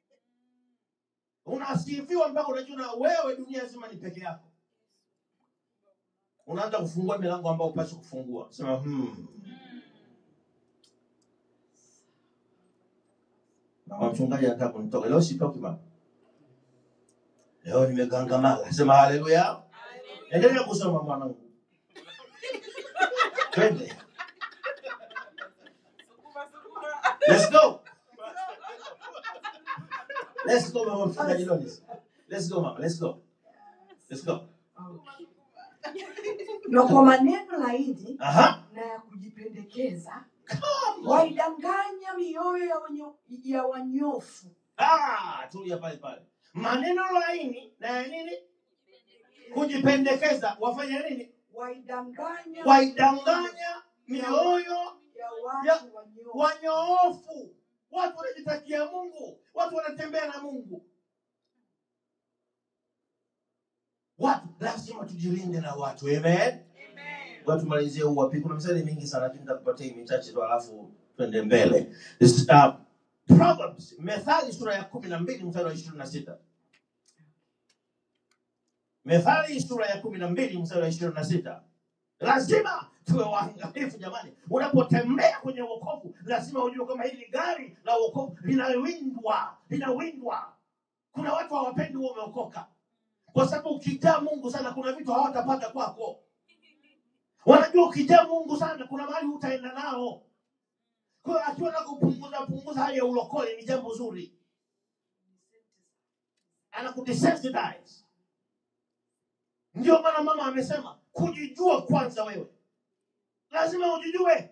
Unasifiwa mpaka unajua wewe dunia nzima ni peke yako. Unaanza kufungua milango ambayo upasi kufungua. Sema hmm. Mama mchungaji anataka kunitoka leo, sitoki mama. Leo nimegangamala. Sema haleluya. Endelea kusoma mwanangu. Twende. Let's go. Let's go mama mchungaji Lonis. Let's go mama. Let's go. Let's go. na kwa maneno laini Aha. na ya kujipendekeza waidanganya mioyo ya, wanyo, ya wanyofu Ah, tulia pale pale. Maneno laini na ya nini? Kujipendekeza. Wafanya nini? waidanganya Waidanganya mioyo ya watu ya- wanyofu wanyoofu. Watu wanajitakia Mungu, watu wanatembea na Mungu. Watu lazima tujilinde na watu. Amen. Ngoja tumalizie huu wapi. Kuna mstari mingi sana lakini nitakupatia hii michache tu alafu twende mbele. This, uh, Proverbs, Methali sura ya kumi na mbili mstari wa ishirini na sita. Methali sura ya kumi na mbili mstari wa ishirini na sita. Lazima tuwe waangalifu jamani. Unapotembea kwenye wokovu, lazima ujue kama hili gari la wokovu linawindwa, linawindwa. Kuna watu hawapendi huo umeokoka, kwa sababu ukijaa Mungu sana, kuna vitu hawatapata kwako. Wanajua ukijaa Mungu sana, kuna mahali hutaenda nao. Kwa hiyo akiwa na kupunguza punguza hali ya ulokole ni jambo zuri, anakudesensitize. Ndio maana mama amesema kujijua kwanza. Wewe lazima ujijue.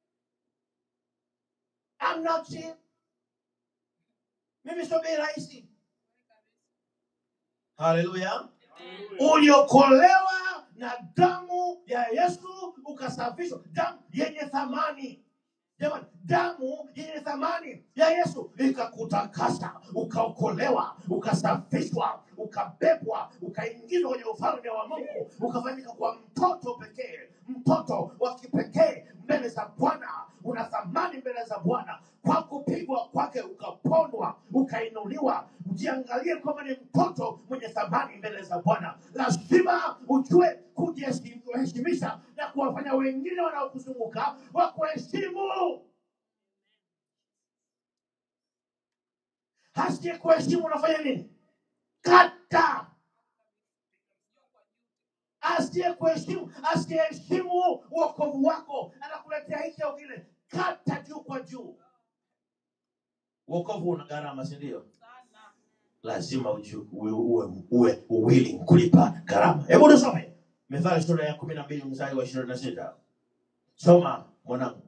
I'm not cheap. Mimi sio bei rahisi. Haleluya! Uliokolewa na damu ya yesu ukasafishwa damu yenye thamani jamani damu yenye thamani ya yesu ikakutakasa ukaokolewa ukasafishwa ukabebwa ukaingizwa kwenye ufalme wa mungu ukafanyika kuwa mtoto pekee mtoto wa kipekee mbele za bwana una thamani mbele za bwana kwa kupigwa kwake ukapondwa ukainuliwa ujiangalie kwamba ni mtoto mwenye thamani mbele za bwana lazima ujue kujiheshimisha na kuwafanya wengine wanaokuzunguka wakuheshimu asiye kuheshimu unafanya nini kata asiye kuheshimu asiyeheshimu uokovu wako anakuletea hiki au kile kata juu kwa juu uokovu una gharama sindio lazima uju- uwe, uwe, uwe willing kulipa gharama hebu tusome methali sura ya kumi na mbili mstari wa ishirini na sita soma mwanangu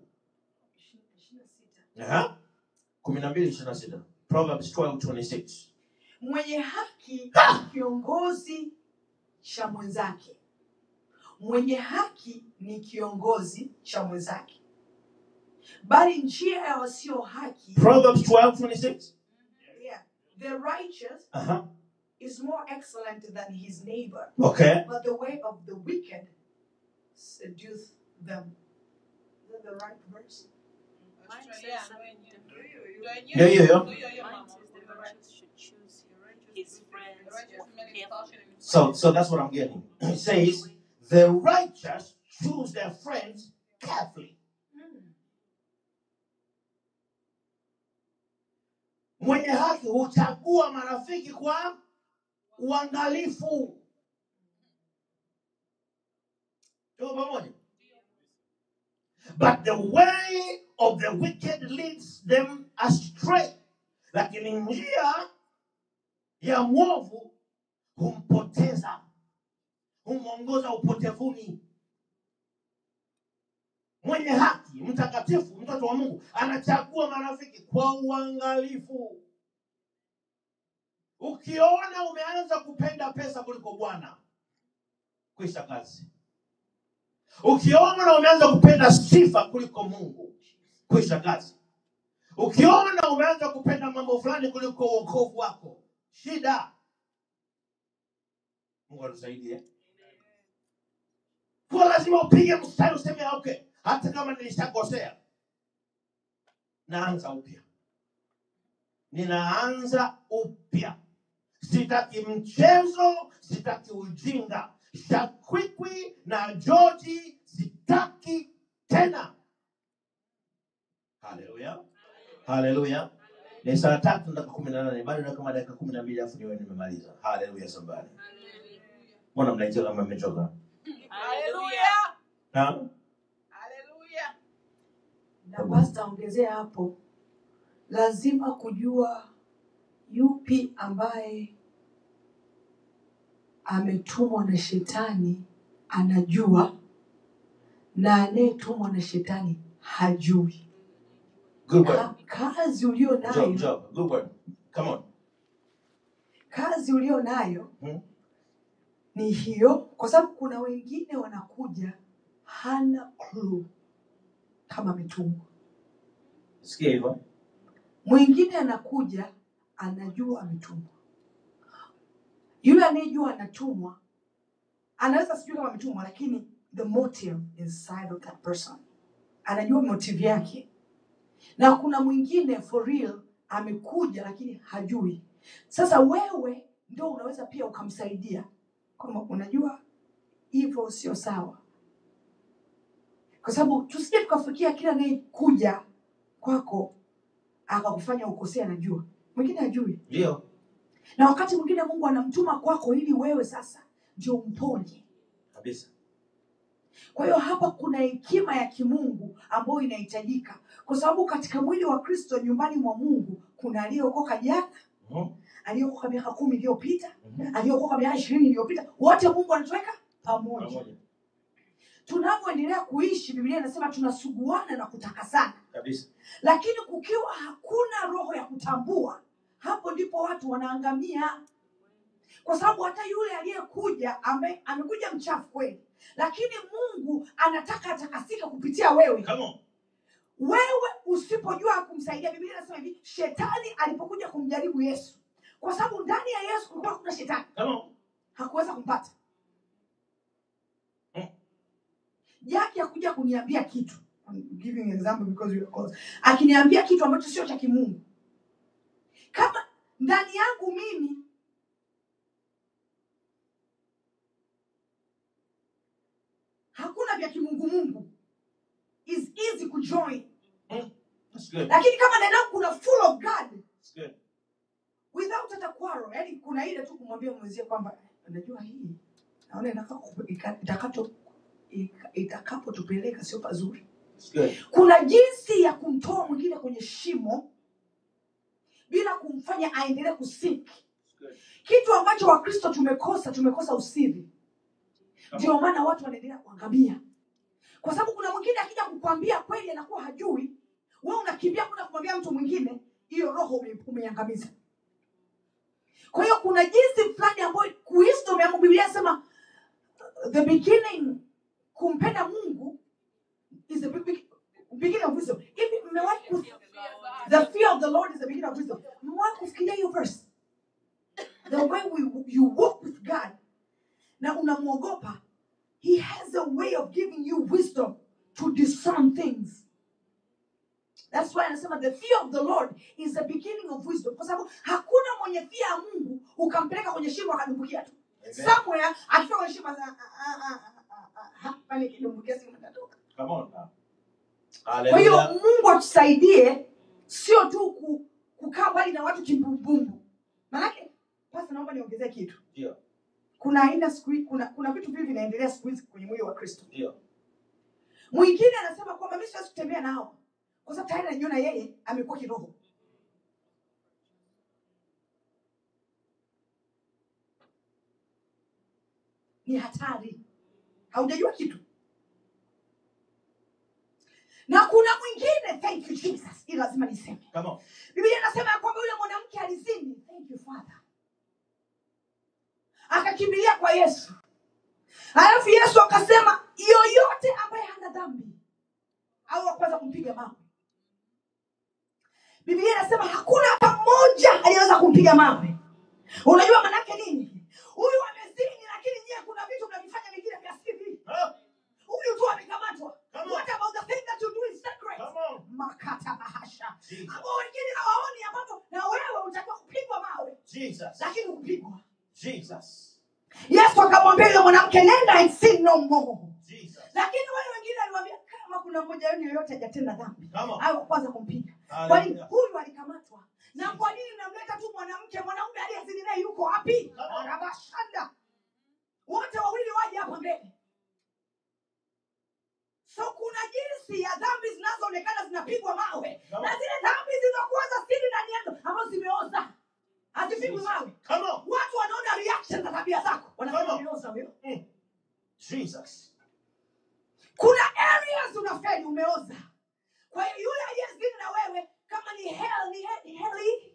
Aha. kumi na mbili ishirini na sita proverbs 12:26 mwenye haki ni kiongozi cha mwenzake mwenye haki ni kiongozi cha mwenzake bali njia ya wasio haki proverbs 12:26 yeah, the righteous Aha. is more excellent than his neighbor okay but the way of the wicked seduce them is that the right verse ndio hiyo hiyo So, so that's what I'm getting. It says, the righteous choose their friends carefully. Mwenye haki huchagua marafiki kwa uangalifu. Tuko pamoja? But the way of the wicked leads them astray. Lakini njia ya mwovu humpoteza humwongoza upotevuni mwenye haki mtakatifu mtoto wa mungu anachagua marafiki kwa uangalifu ukiona umeanza kupenda pesa kuliko bwana kwisha kazi ukiona umeanza kupenda sifa kuliko mungu kwisha kazi ukiona umeanza kupenda mambo fulani kuliko uokovu wako shida mungu atusaidie kwa lazima upige mstari useme okay hata kama nilishakosea naanza upya ninaanza upya sitaki mchezo sitaki ujinga shakwikwi na joji sitaki tena haleluya haleluya ni saa tatu dakika kumi na nane bado na kama dakika kumi na mbili afu niwe nimemaliza haleluya sambani mbona mnaicheza kama mmechoka na na pasta ongezea hapo lazima kujua yupi ambaye ametumwa na shetani anajua na anayetumwa na shetani hajui good word Ka- kazi ulio job nayo job good word come on kazi ulio nayo Hmm? ni hiyo kwa sababu kuna wengine wanakuja hana clue kama ametumwa sikia hivyo mwingine anakuja anajua ametumwa yule anayejua anatumwa anaweza sijui kama ametumwa lakini the motive inside of that person anajua motive yake na kuna mwingine for real amekuja lakini hajui sasa wewe ndio unaweza pia ukamsaidia kwamba unajua hivyo sio sawa kwa sababu tusije tukafikia kila anayekuja kwako akakufanya ukosee anajua mwingine hajui ndio na wakati mwingine mungu anamtuma kwako ili wewe sasa ndio mponye kabisa kwa hiyo hapa kuna hekima ya kimungu ambayo inahitajika kwa sababu katika mwili wa kristo nyumbani mwa mungu kuna aliyeokoka jana Mhm. aliyeokoka miaka kumi iliyopita Mhm. aliyeokoka miaka ishirini iliyopita wote mungu anatuweka pamoja pamoja tunavyoendelea kuishi biblia inasema tunasuguana na kutakasana kabisa lakini kukiwa hakuna roho ya kutambua hapo ndipo watu wanaangamia kwa sababu hata yule aliyekuja ame, amekuja mchafu kweli lakini mungu anataka atakasika kupitia wewe Come on. wewe usipojua kumsaidia biblia inasema hivi shetani alipokuja kumjaribu yesu kwa sababu ndani ya yesu kulikuwa kuna shetani Come on. hakuweza kumpata Mm. jaki akuja kuniambia kitu I'm giving an example because you are close. akiniambia kitu ambacho sio cha kimungu kama ndani yangu mimi hakuna vya kimungumungu is easy kujoin That's good. lakini kama ndani yangu kuna full of god That's good. without hata quarrel yani kuna ile tu kumwambia mwenzie kwamba unajua hii naona inaka- ika- itakato ika- itakapotupeleka sio pazuri That's good. kuna jinsi ya kumtoa mwingine kwenye shimo bila kumfanya aendelee kusiki That's good. kitu ambacho wakristo tumekosa tumekosa usiri Come ndio maana watu wanaendelea kuangamia kwa sababu kuna mwingine akija kukwambia kweli anakuwa hajui we unakimbia kwenda kumwambia mtu mwingine hiyo roho ume- umeiangamiza kwa hiyo kuna jinsi fulani ambayo wisdom ya Mungu, biblia inasema uh, the beginning kumpenda mungu is the big- beginning of wisdom hivi mmewahi ku- the fear of the lord is the beginning of wisdom mmewahi kufikiria hiyo verse the way we, you walk with god na unamwogopa he has a way of giving you wisdom to discern things That's why anasema the fear of the Lord is the beginning of wisdom, kwa sababu hakuna mwenye fear ya Mungu ukampeleka kwenye shimo akadumbukia tu Amen. somewhere, akifika kwenye shimo asa- ah, ah, ah, ah, ah, ah, pale kidumbukia simu itatoka. Come on now. Kwa hiyo Hallelujah. Mungu atusaidie, sio tu ku, kukaa mbali na watu kimbumbumbu. Maanake pasa, naomba niongezee kitu. Ndio. Kuna aina siku hii- kuna kuna vitu vingi vinaendelea siku hizi kwenye mwili wa Kristo. Ndio. Mwingine anasema kwamba mimi siwezi kutembea na hawa kwa sababu tayari najiona yeye amekuwa kiroho. Ni hatari, haujajua kitu. Na kuna mwingine, thank you Jesus, hii lazima niseme. Come on. Biblia inasema ya kwamba yule mwanamke alizini, thank you Father, akakimbilia kwa Yesu, alafu Yesu akasema yoyote ambaye hana dhambi au akuweza kumpiga mawe. Biblia inasema hakuna hata mmoja aliyeweza kumpiga mawe. Unajua manake nini? Huyu amezini, lakini nyie kuna vitu mnavifanya vingine vya siri. Huh? Huyu tu amekamatwa. Come on. What about the thing that you do in secret? Come on. Makata bahasha Jesus. ambao wengine hawaoni, ambapo na wewe utakiwa kupigwa mawe, Jesus. lakini kupigwa. Jesus. Yesu akamwambia yule mwanamke, nenda and sin no more. Jesus. Lakini wale wengine aliwaambia, kama kuna mmoja wenu yoyote hajatenda dhambi Come on. au kwanza kumpiga. Kwa nini Hallelujah. huyu alikamatwa? Na kwa nini namleta tu mwanamke? Mwanaume aliyezini naye yuko wapi? Come on. Rabashanda, wote wawili waje hapa mbele. So kuna jinsi ya dhambi zinazoonekana zinapigwa mawe Come na on. zile dhambi zilizokuwa za siri ndani yako ambazo zimeoza hazipigwi Jesus. mawe. Come on. Watu wanaona reaction za tabia zako, wanasema Come on. umeoza huyo. Jesus. kuna areas unafeli umeoza kwa hiyo yule aliyezini na wewe kama ni hell ni he- ni heli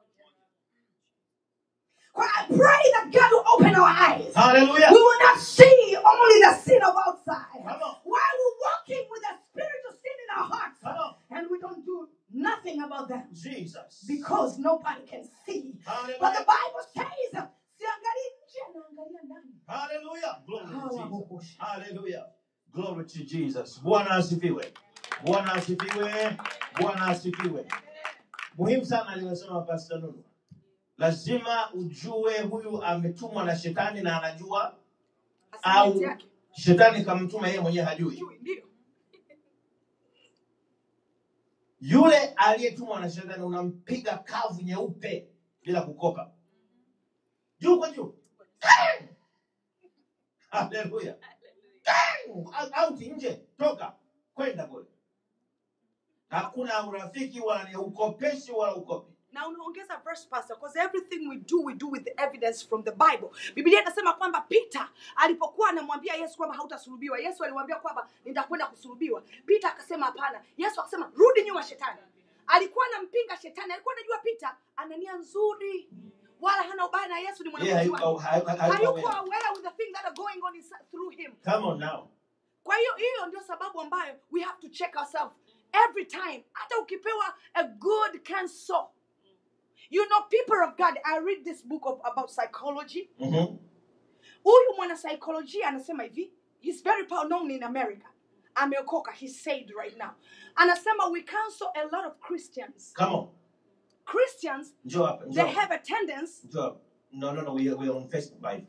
kwa I pray that God will open our eyes Hallelujah. we will not see only the sin of outside Come on. while we're walking with the spirit of sin in our hearts Come on. and we don't do nothing about them Jesus. because nobody can see but the Hallelujah. Bible says siangalii nje naangalia ndani Hallelujah. Glory to Jesus. Hallelujah. Hallelujah. Glory to Jesus. Bwana asifiwe. Bwana asifiwe. Bwana asifiwe. Muhimu sana aliyosema Pastor Nunu. Lazima ujue huyu ametumwa na shetani na anajua au Assignment yake. shetani kamtuma yeye mwenyewe hajui. Ndio. Yule aliyetumwa na shetani unampiga kavu nyeupe bila kukopa, juu kwa juu. Bang! Haleluya! Bang! Out nje, toka kwenda kule. Hakuna urafiki wala ni ukopeshi wala ukopi. na unaongeza verse pastor because everything we do we do with the evidence from the bible biblia inasema kwamba peter alipokuwa anamwambia yesu kwamba hautasulubiwa yesu alimwambia kwamba nitakwenda kusulubiwa peter akasema hapana yesu akasema rudi nyuma shetani alikuwa anampinga shetani alikuwa anajua peter ana nia nzuri wala hana ubaya na yesu ni yeye mwanafunzi hayuko wake hayuko- hayuko hayuko aware. aware with the things that are going on inside, through him come on now kwa hiyo hiyo ndio sababu ambayo we have to check ourselves every time hata ukipewa a good counsel you know people of god i read this book of, about psychology Mhm. huyu mwanasaikolojia anasema hivi he's very well known in america ameokoka he said right now anasema we counsel a lot of christians come on christians njoo hapa njoo they hapa. have a tendency njoo hapa. no no no we are, we are on facebook live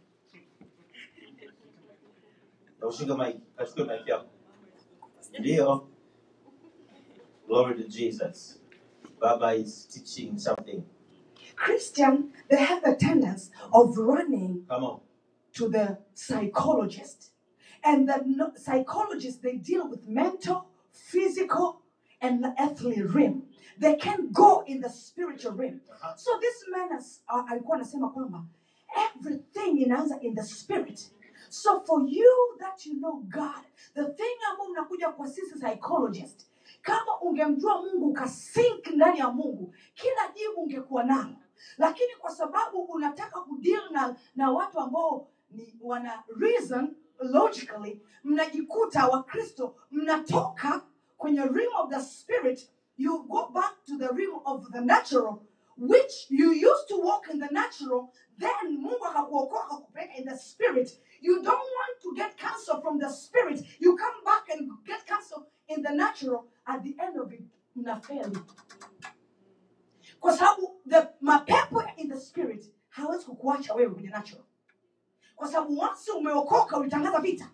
na ushike mic kachukue mic yako ndio glory to jesus baba is teaching something Christian, they have a tendency of running come on to the psychologist. And the no- psychologists, they deal with mental, physical, and the earthly realm. They can't go in the spiritual realm. Uh-huh. So this man is, uh, alikuwa anasema kwamba everything inaanza in the spirit. So for you that you know God, the thing ambao mnakuja kwa sisi psychologist, kama ungemjua Mungu ukasink ndani ya Mungu, kila jibu ungekuwa nalo, lakini kwa sababu unataka kudeal na, na watu ambao ni wana reason logically, mnajikuta Wakristo mnatoka kwenye realm of the spirit, you go back to the realm of the natural which you used to walk in the natural, then Mungu akakuokoa akakupeleka in the spirit. You don't want to get counsel from the spirit. You come back and get counsel in the natural. At the end of it, mnafeli. Kwa sababu the mapepo in the spirit hawezi kukuacha wewe kwenye natural. Kwa sababu once umeokoka ulitangaza vita.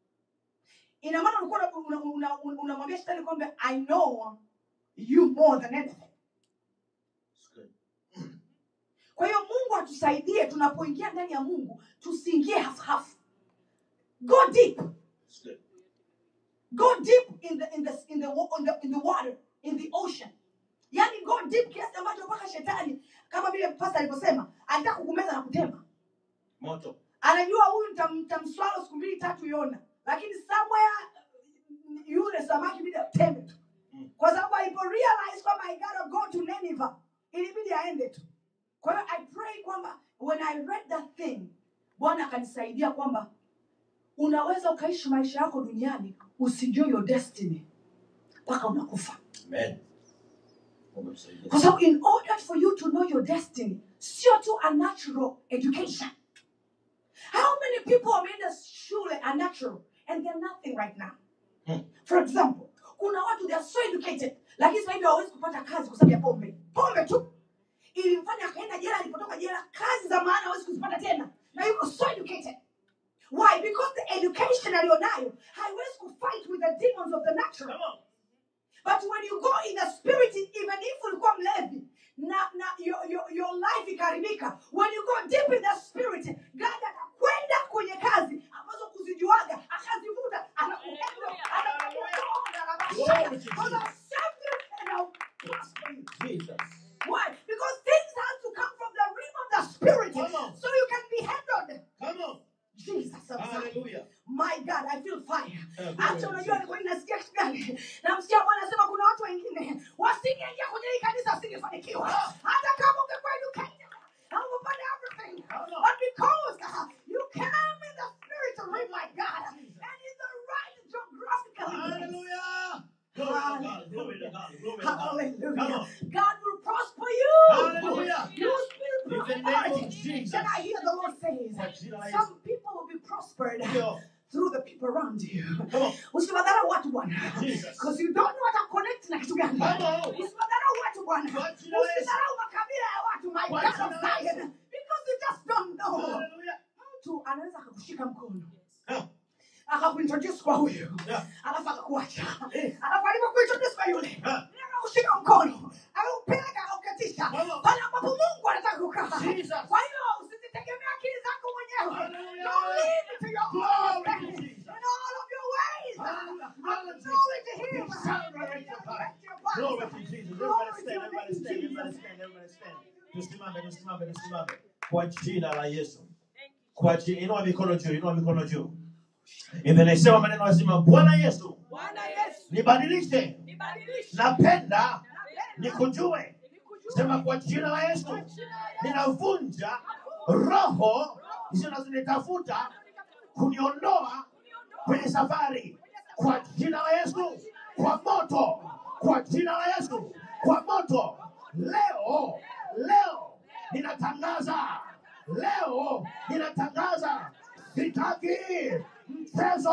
Ina maana ulikuwa unamwambia una, una, unamwambia shetani kwamba I know you more than anything. It's good. kwa hiyo mungu atusaidie tunapoingia ndani ya mungu tusiingie hafuhafu go deep It's good. go deep in the, in the, in the, wa- in the, in the water in the ocean yaani go deep kiasi ambacho mpaka shetani kama vile pasta alivyosema anataka kukumeza na kutema moto anajua huyu nitam- nitamswalo siku mbili tatu yona lakini somewhere yule samaki bidi ateme tu Mm. kwa sababu alipo realize kwamba i gotta go to Nineveh ilibidi aende tu kwa hiyo i pray kwamba when i read that thing bwana akanisaidia kwamba unaweza ukaishi maisha yako duniani usijue your destiny mpaka unakufa amen Mungu tusaidie. kwa sababu in order for you to know your destiny sio tu a natural education how many people wameenda shule a natural and they're nothing right now Hmm. for example kuna watu they are so educated lakini sasa hivi hawawezi kupata kazi kwa sababu ya pombe pombe tu ilimfanya akaenda jela alipotoka jela kazi za maana hawezi kuzipata tena na yuko so educated why because the education aliyonayo haiwezi kufight with the demons of the natural Come on. but when you go in the spirit even if ulikuwa mlevi na na your, your, your life ikaribika when you go deep in the spirit god atakwenda kwenye kazi ambazo kuzijuaga akazivuta anakuenda Glory to Jesus. Because I'll serve you and I'll prosper you. Jesus. Why? Because things have to come from the realm of the spirit Come on. so you can be handled. Come on. Jesus, I'm sorry. Hallelujah. My God, I feel fire. Uh, Hata unajua nilikuwa ninasikia kitu gani? Namsikia Bwana anasema kuna watu wengine wasingeingia kwenye hii kanisa wasingefanikiwa. Hata kama ungekuwa educated and umepata everything. Come on. But because uh, you came in the spirit of him, my God, and in the right geographical place. Hallelujah. Glory to God. Glory to God. Glory to God. Come Hallelujah. on. God will prosper you. Hallelujah. You will be In the name of prospered. Jesus. Then I hear the Lord Kwa says, jina la Yesu. some people will be prospered Ndio. through the people around you. Come on. Usiwadharau watu bwana. Jesus. Because you don't know what to connect na kitu gani. Come on. Usiwadharau watu bwana. Kwa jina la Yesu. Usidharau makabila ya watu my Kwa God jina of la Yesu. Zion. Because you just don't know. Hallelujah. Mtu anaweza akakushika mkono. Yeah. Akakuintroduce kwa huyu. Yeah. Alafu akakuacha. Eh. Alafu alipokuintroduce kwa yule. Yeah. Yeye akakushika mkono. Akaupeleka akaukatisha. Come on. Pale ambapo Mungu anataka kukaa. Jesus. Kwa hiyo usizitegemea akili zako mwenyewe. Hallelujah. Don't lean to your own Glory to understanding. Jesus. In all of your ways. Hallelujah. Acknowledge him. Celebrate your God. Direct your path. Glory to Jesus. Glory Everybody to stand, your everybody name, stand, everybody Jesus. stand, everybody stand. Tusimame, tusimame, tusimame. Kwa jina la Yesu. Kwa jina, inua mikono juu, inua mikono juu. Inasema maneno lazima, Bwana Yesu, bwana yesu nibadilishe, nibadilishe napenda Napenda nikujue sema kwa jina la yesu ninavunja roho zinazonitafuta kuniondoa kwenye safari kwa jina la yesu kwa moto kwa jina la yesu kwa moto leo leo ninatangaza leo ninatangaza sitaki mchezo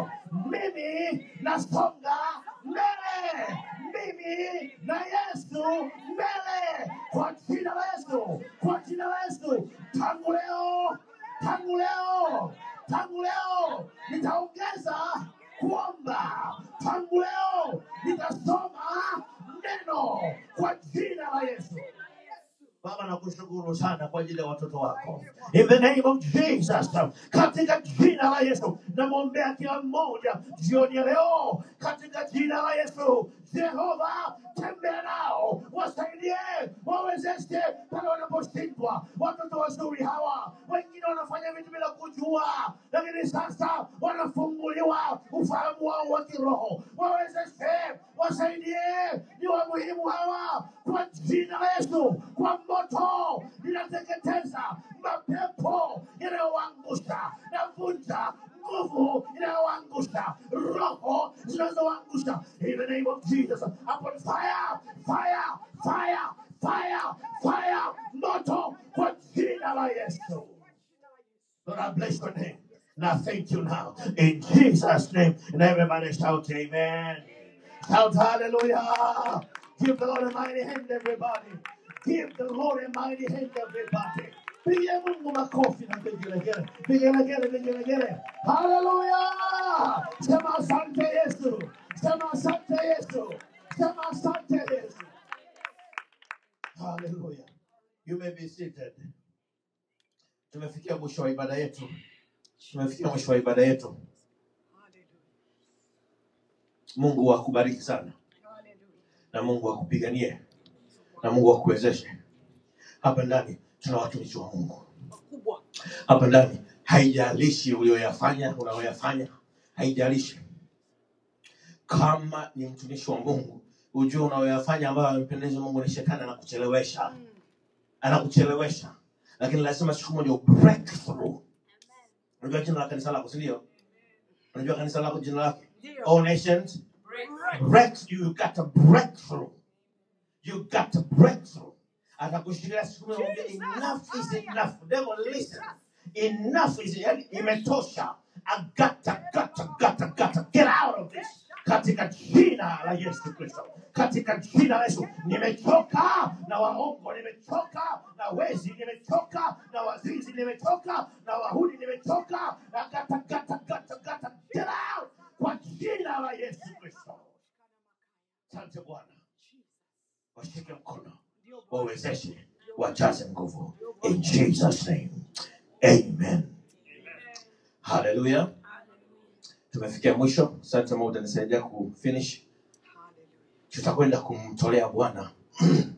mimi nasonga mbele mimi na yesu mbele kwa jina la yesu kwa jina la yesu tangu leo tangu leo tangu leo nitaongeza kuomba tangu leo nitasoma neno kwa jina la yesu Baba nakushukuru sana kwa ajili ya watoto wako. In the name of Jesus. Katika jina la Yesu namwombea kila mmoja jioni ya leo katika jina la Yesu. Jehova, tembea nao, wasaidie, wawezeshe pale wanaposhindwa. Watoto wazuri hawa, wengine wanafanya vitu bila kujua, lakini sasa wanafunguliwa ufahamu wao wa kiroho. Wawezeshe, wasaidie, ni wa muhimu hawa kwa jina la Yesu, kwa moto ninateketeza mapepo yanayowaangusha, navunja nguvu inayowaangusha, roho zinazowaangusha. In the name of Jesus, upon fire, fire, fire, fire, fire, moto kwa jina la Yesu. Lord, I bless your name. And I thank you now. In Jesus' name. And everybody shout, Amen. Shout hallelujah. Give the Lord a mighty hand, everybody. Give the Lord a mighty hand, everybody. Pigia Mungu makofi na vigelegele. Vigelegele, vigelegele. Hallelujah. Sema asante Yesu. Sema asante Yesu. Sema asante Yesu. Hallelujah. You may be seated. Tumefikia mwisho wa ibada yetu. Tumefikia mwisho wa ibada yetu. Mungu akubariki sana na Mungu akupiganie na Mungu akuwezeshe. Hapa ndani tuna watumishi wa Mungu. makubwa Hapa ndani haijalishi ulioyafanya unayoyafanya, haijalishi kama ni mtumishi wa Mungu, ujue unayoyafanya ambayo amempendeza Mungu ni shetani anakuchelewesha, anakuchelewesha, lakini lazima siku moja u breakthrough. Unajua jina la kanisa lako, si ndio? Unajua kanisa lako jina lake ndio All Nations break you got a breakthrough you got a breakthrough atakushikilia siku moja mwambie enough is enough devil listen enough is yani imetosha agata gata gata gata get out of this katika jina la Yesu Kristo katika jina la Yesu nimechoka na waongo nimechoka na wezi nimechoka na wazizi nimechoka na wahudi nimechoka na gata gata gata gata get out kwa jina la Yesu Kristo asante Bwana washike mkono wawezeshe wajaze nguvu in jesus name amen haleluya tumefikia mwisho asante mungu utanisaidia kufinish tutakwenda kumtolea bwana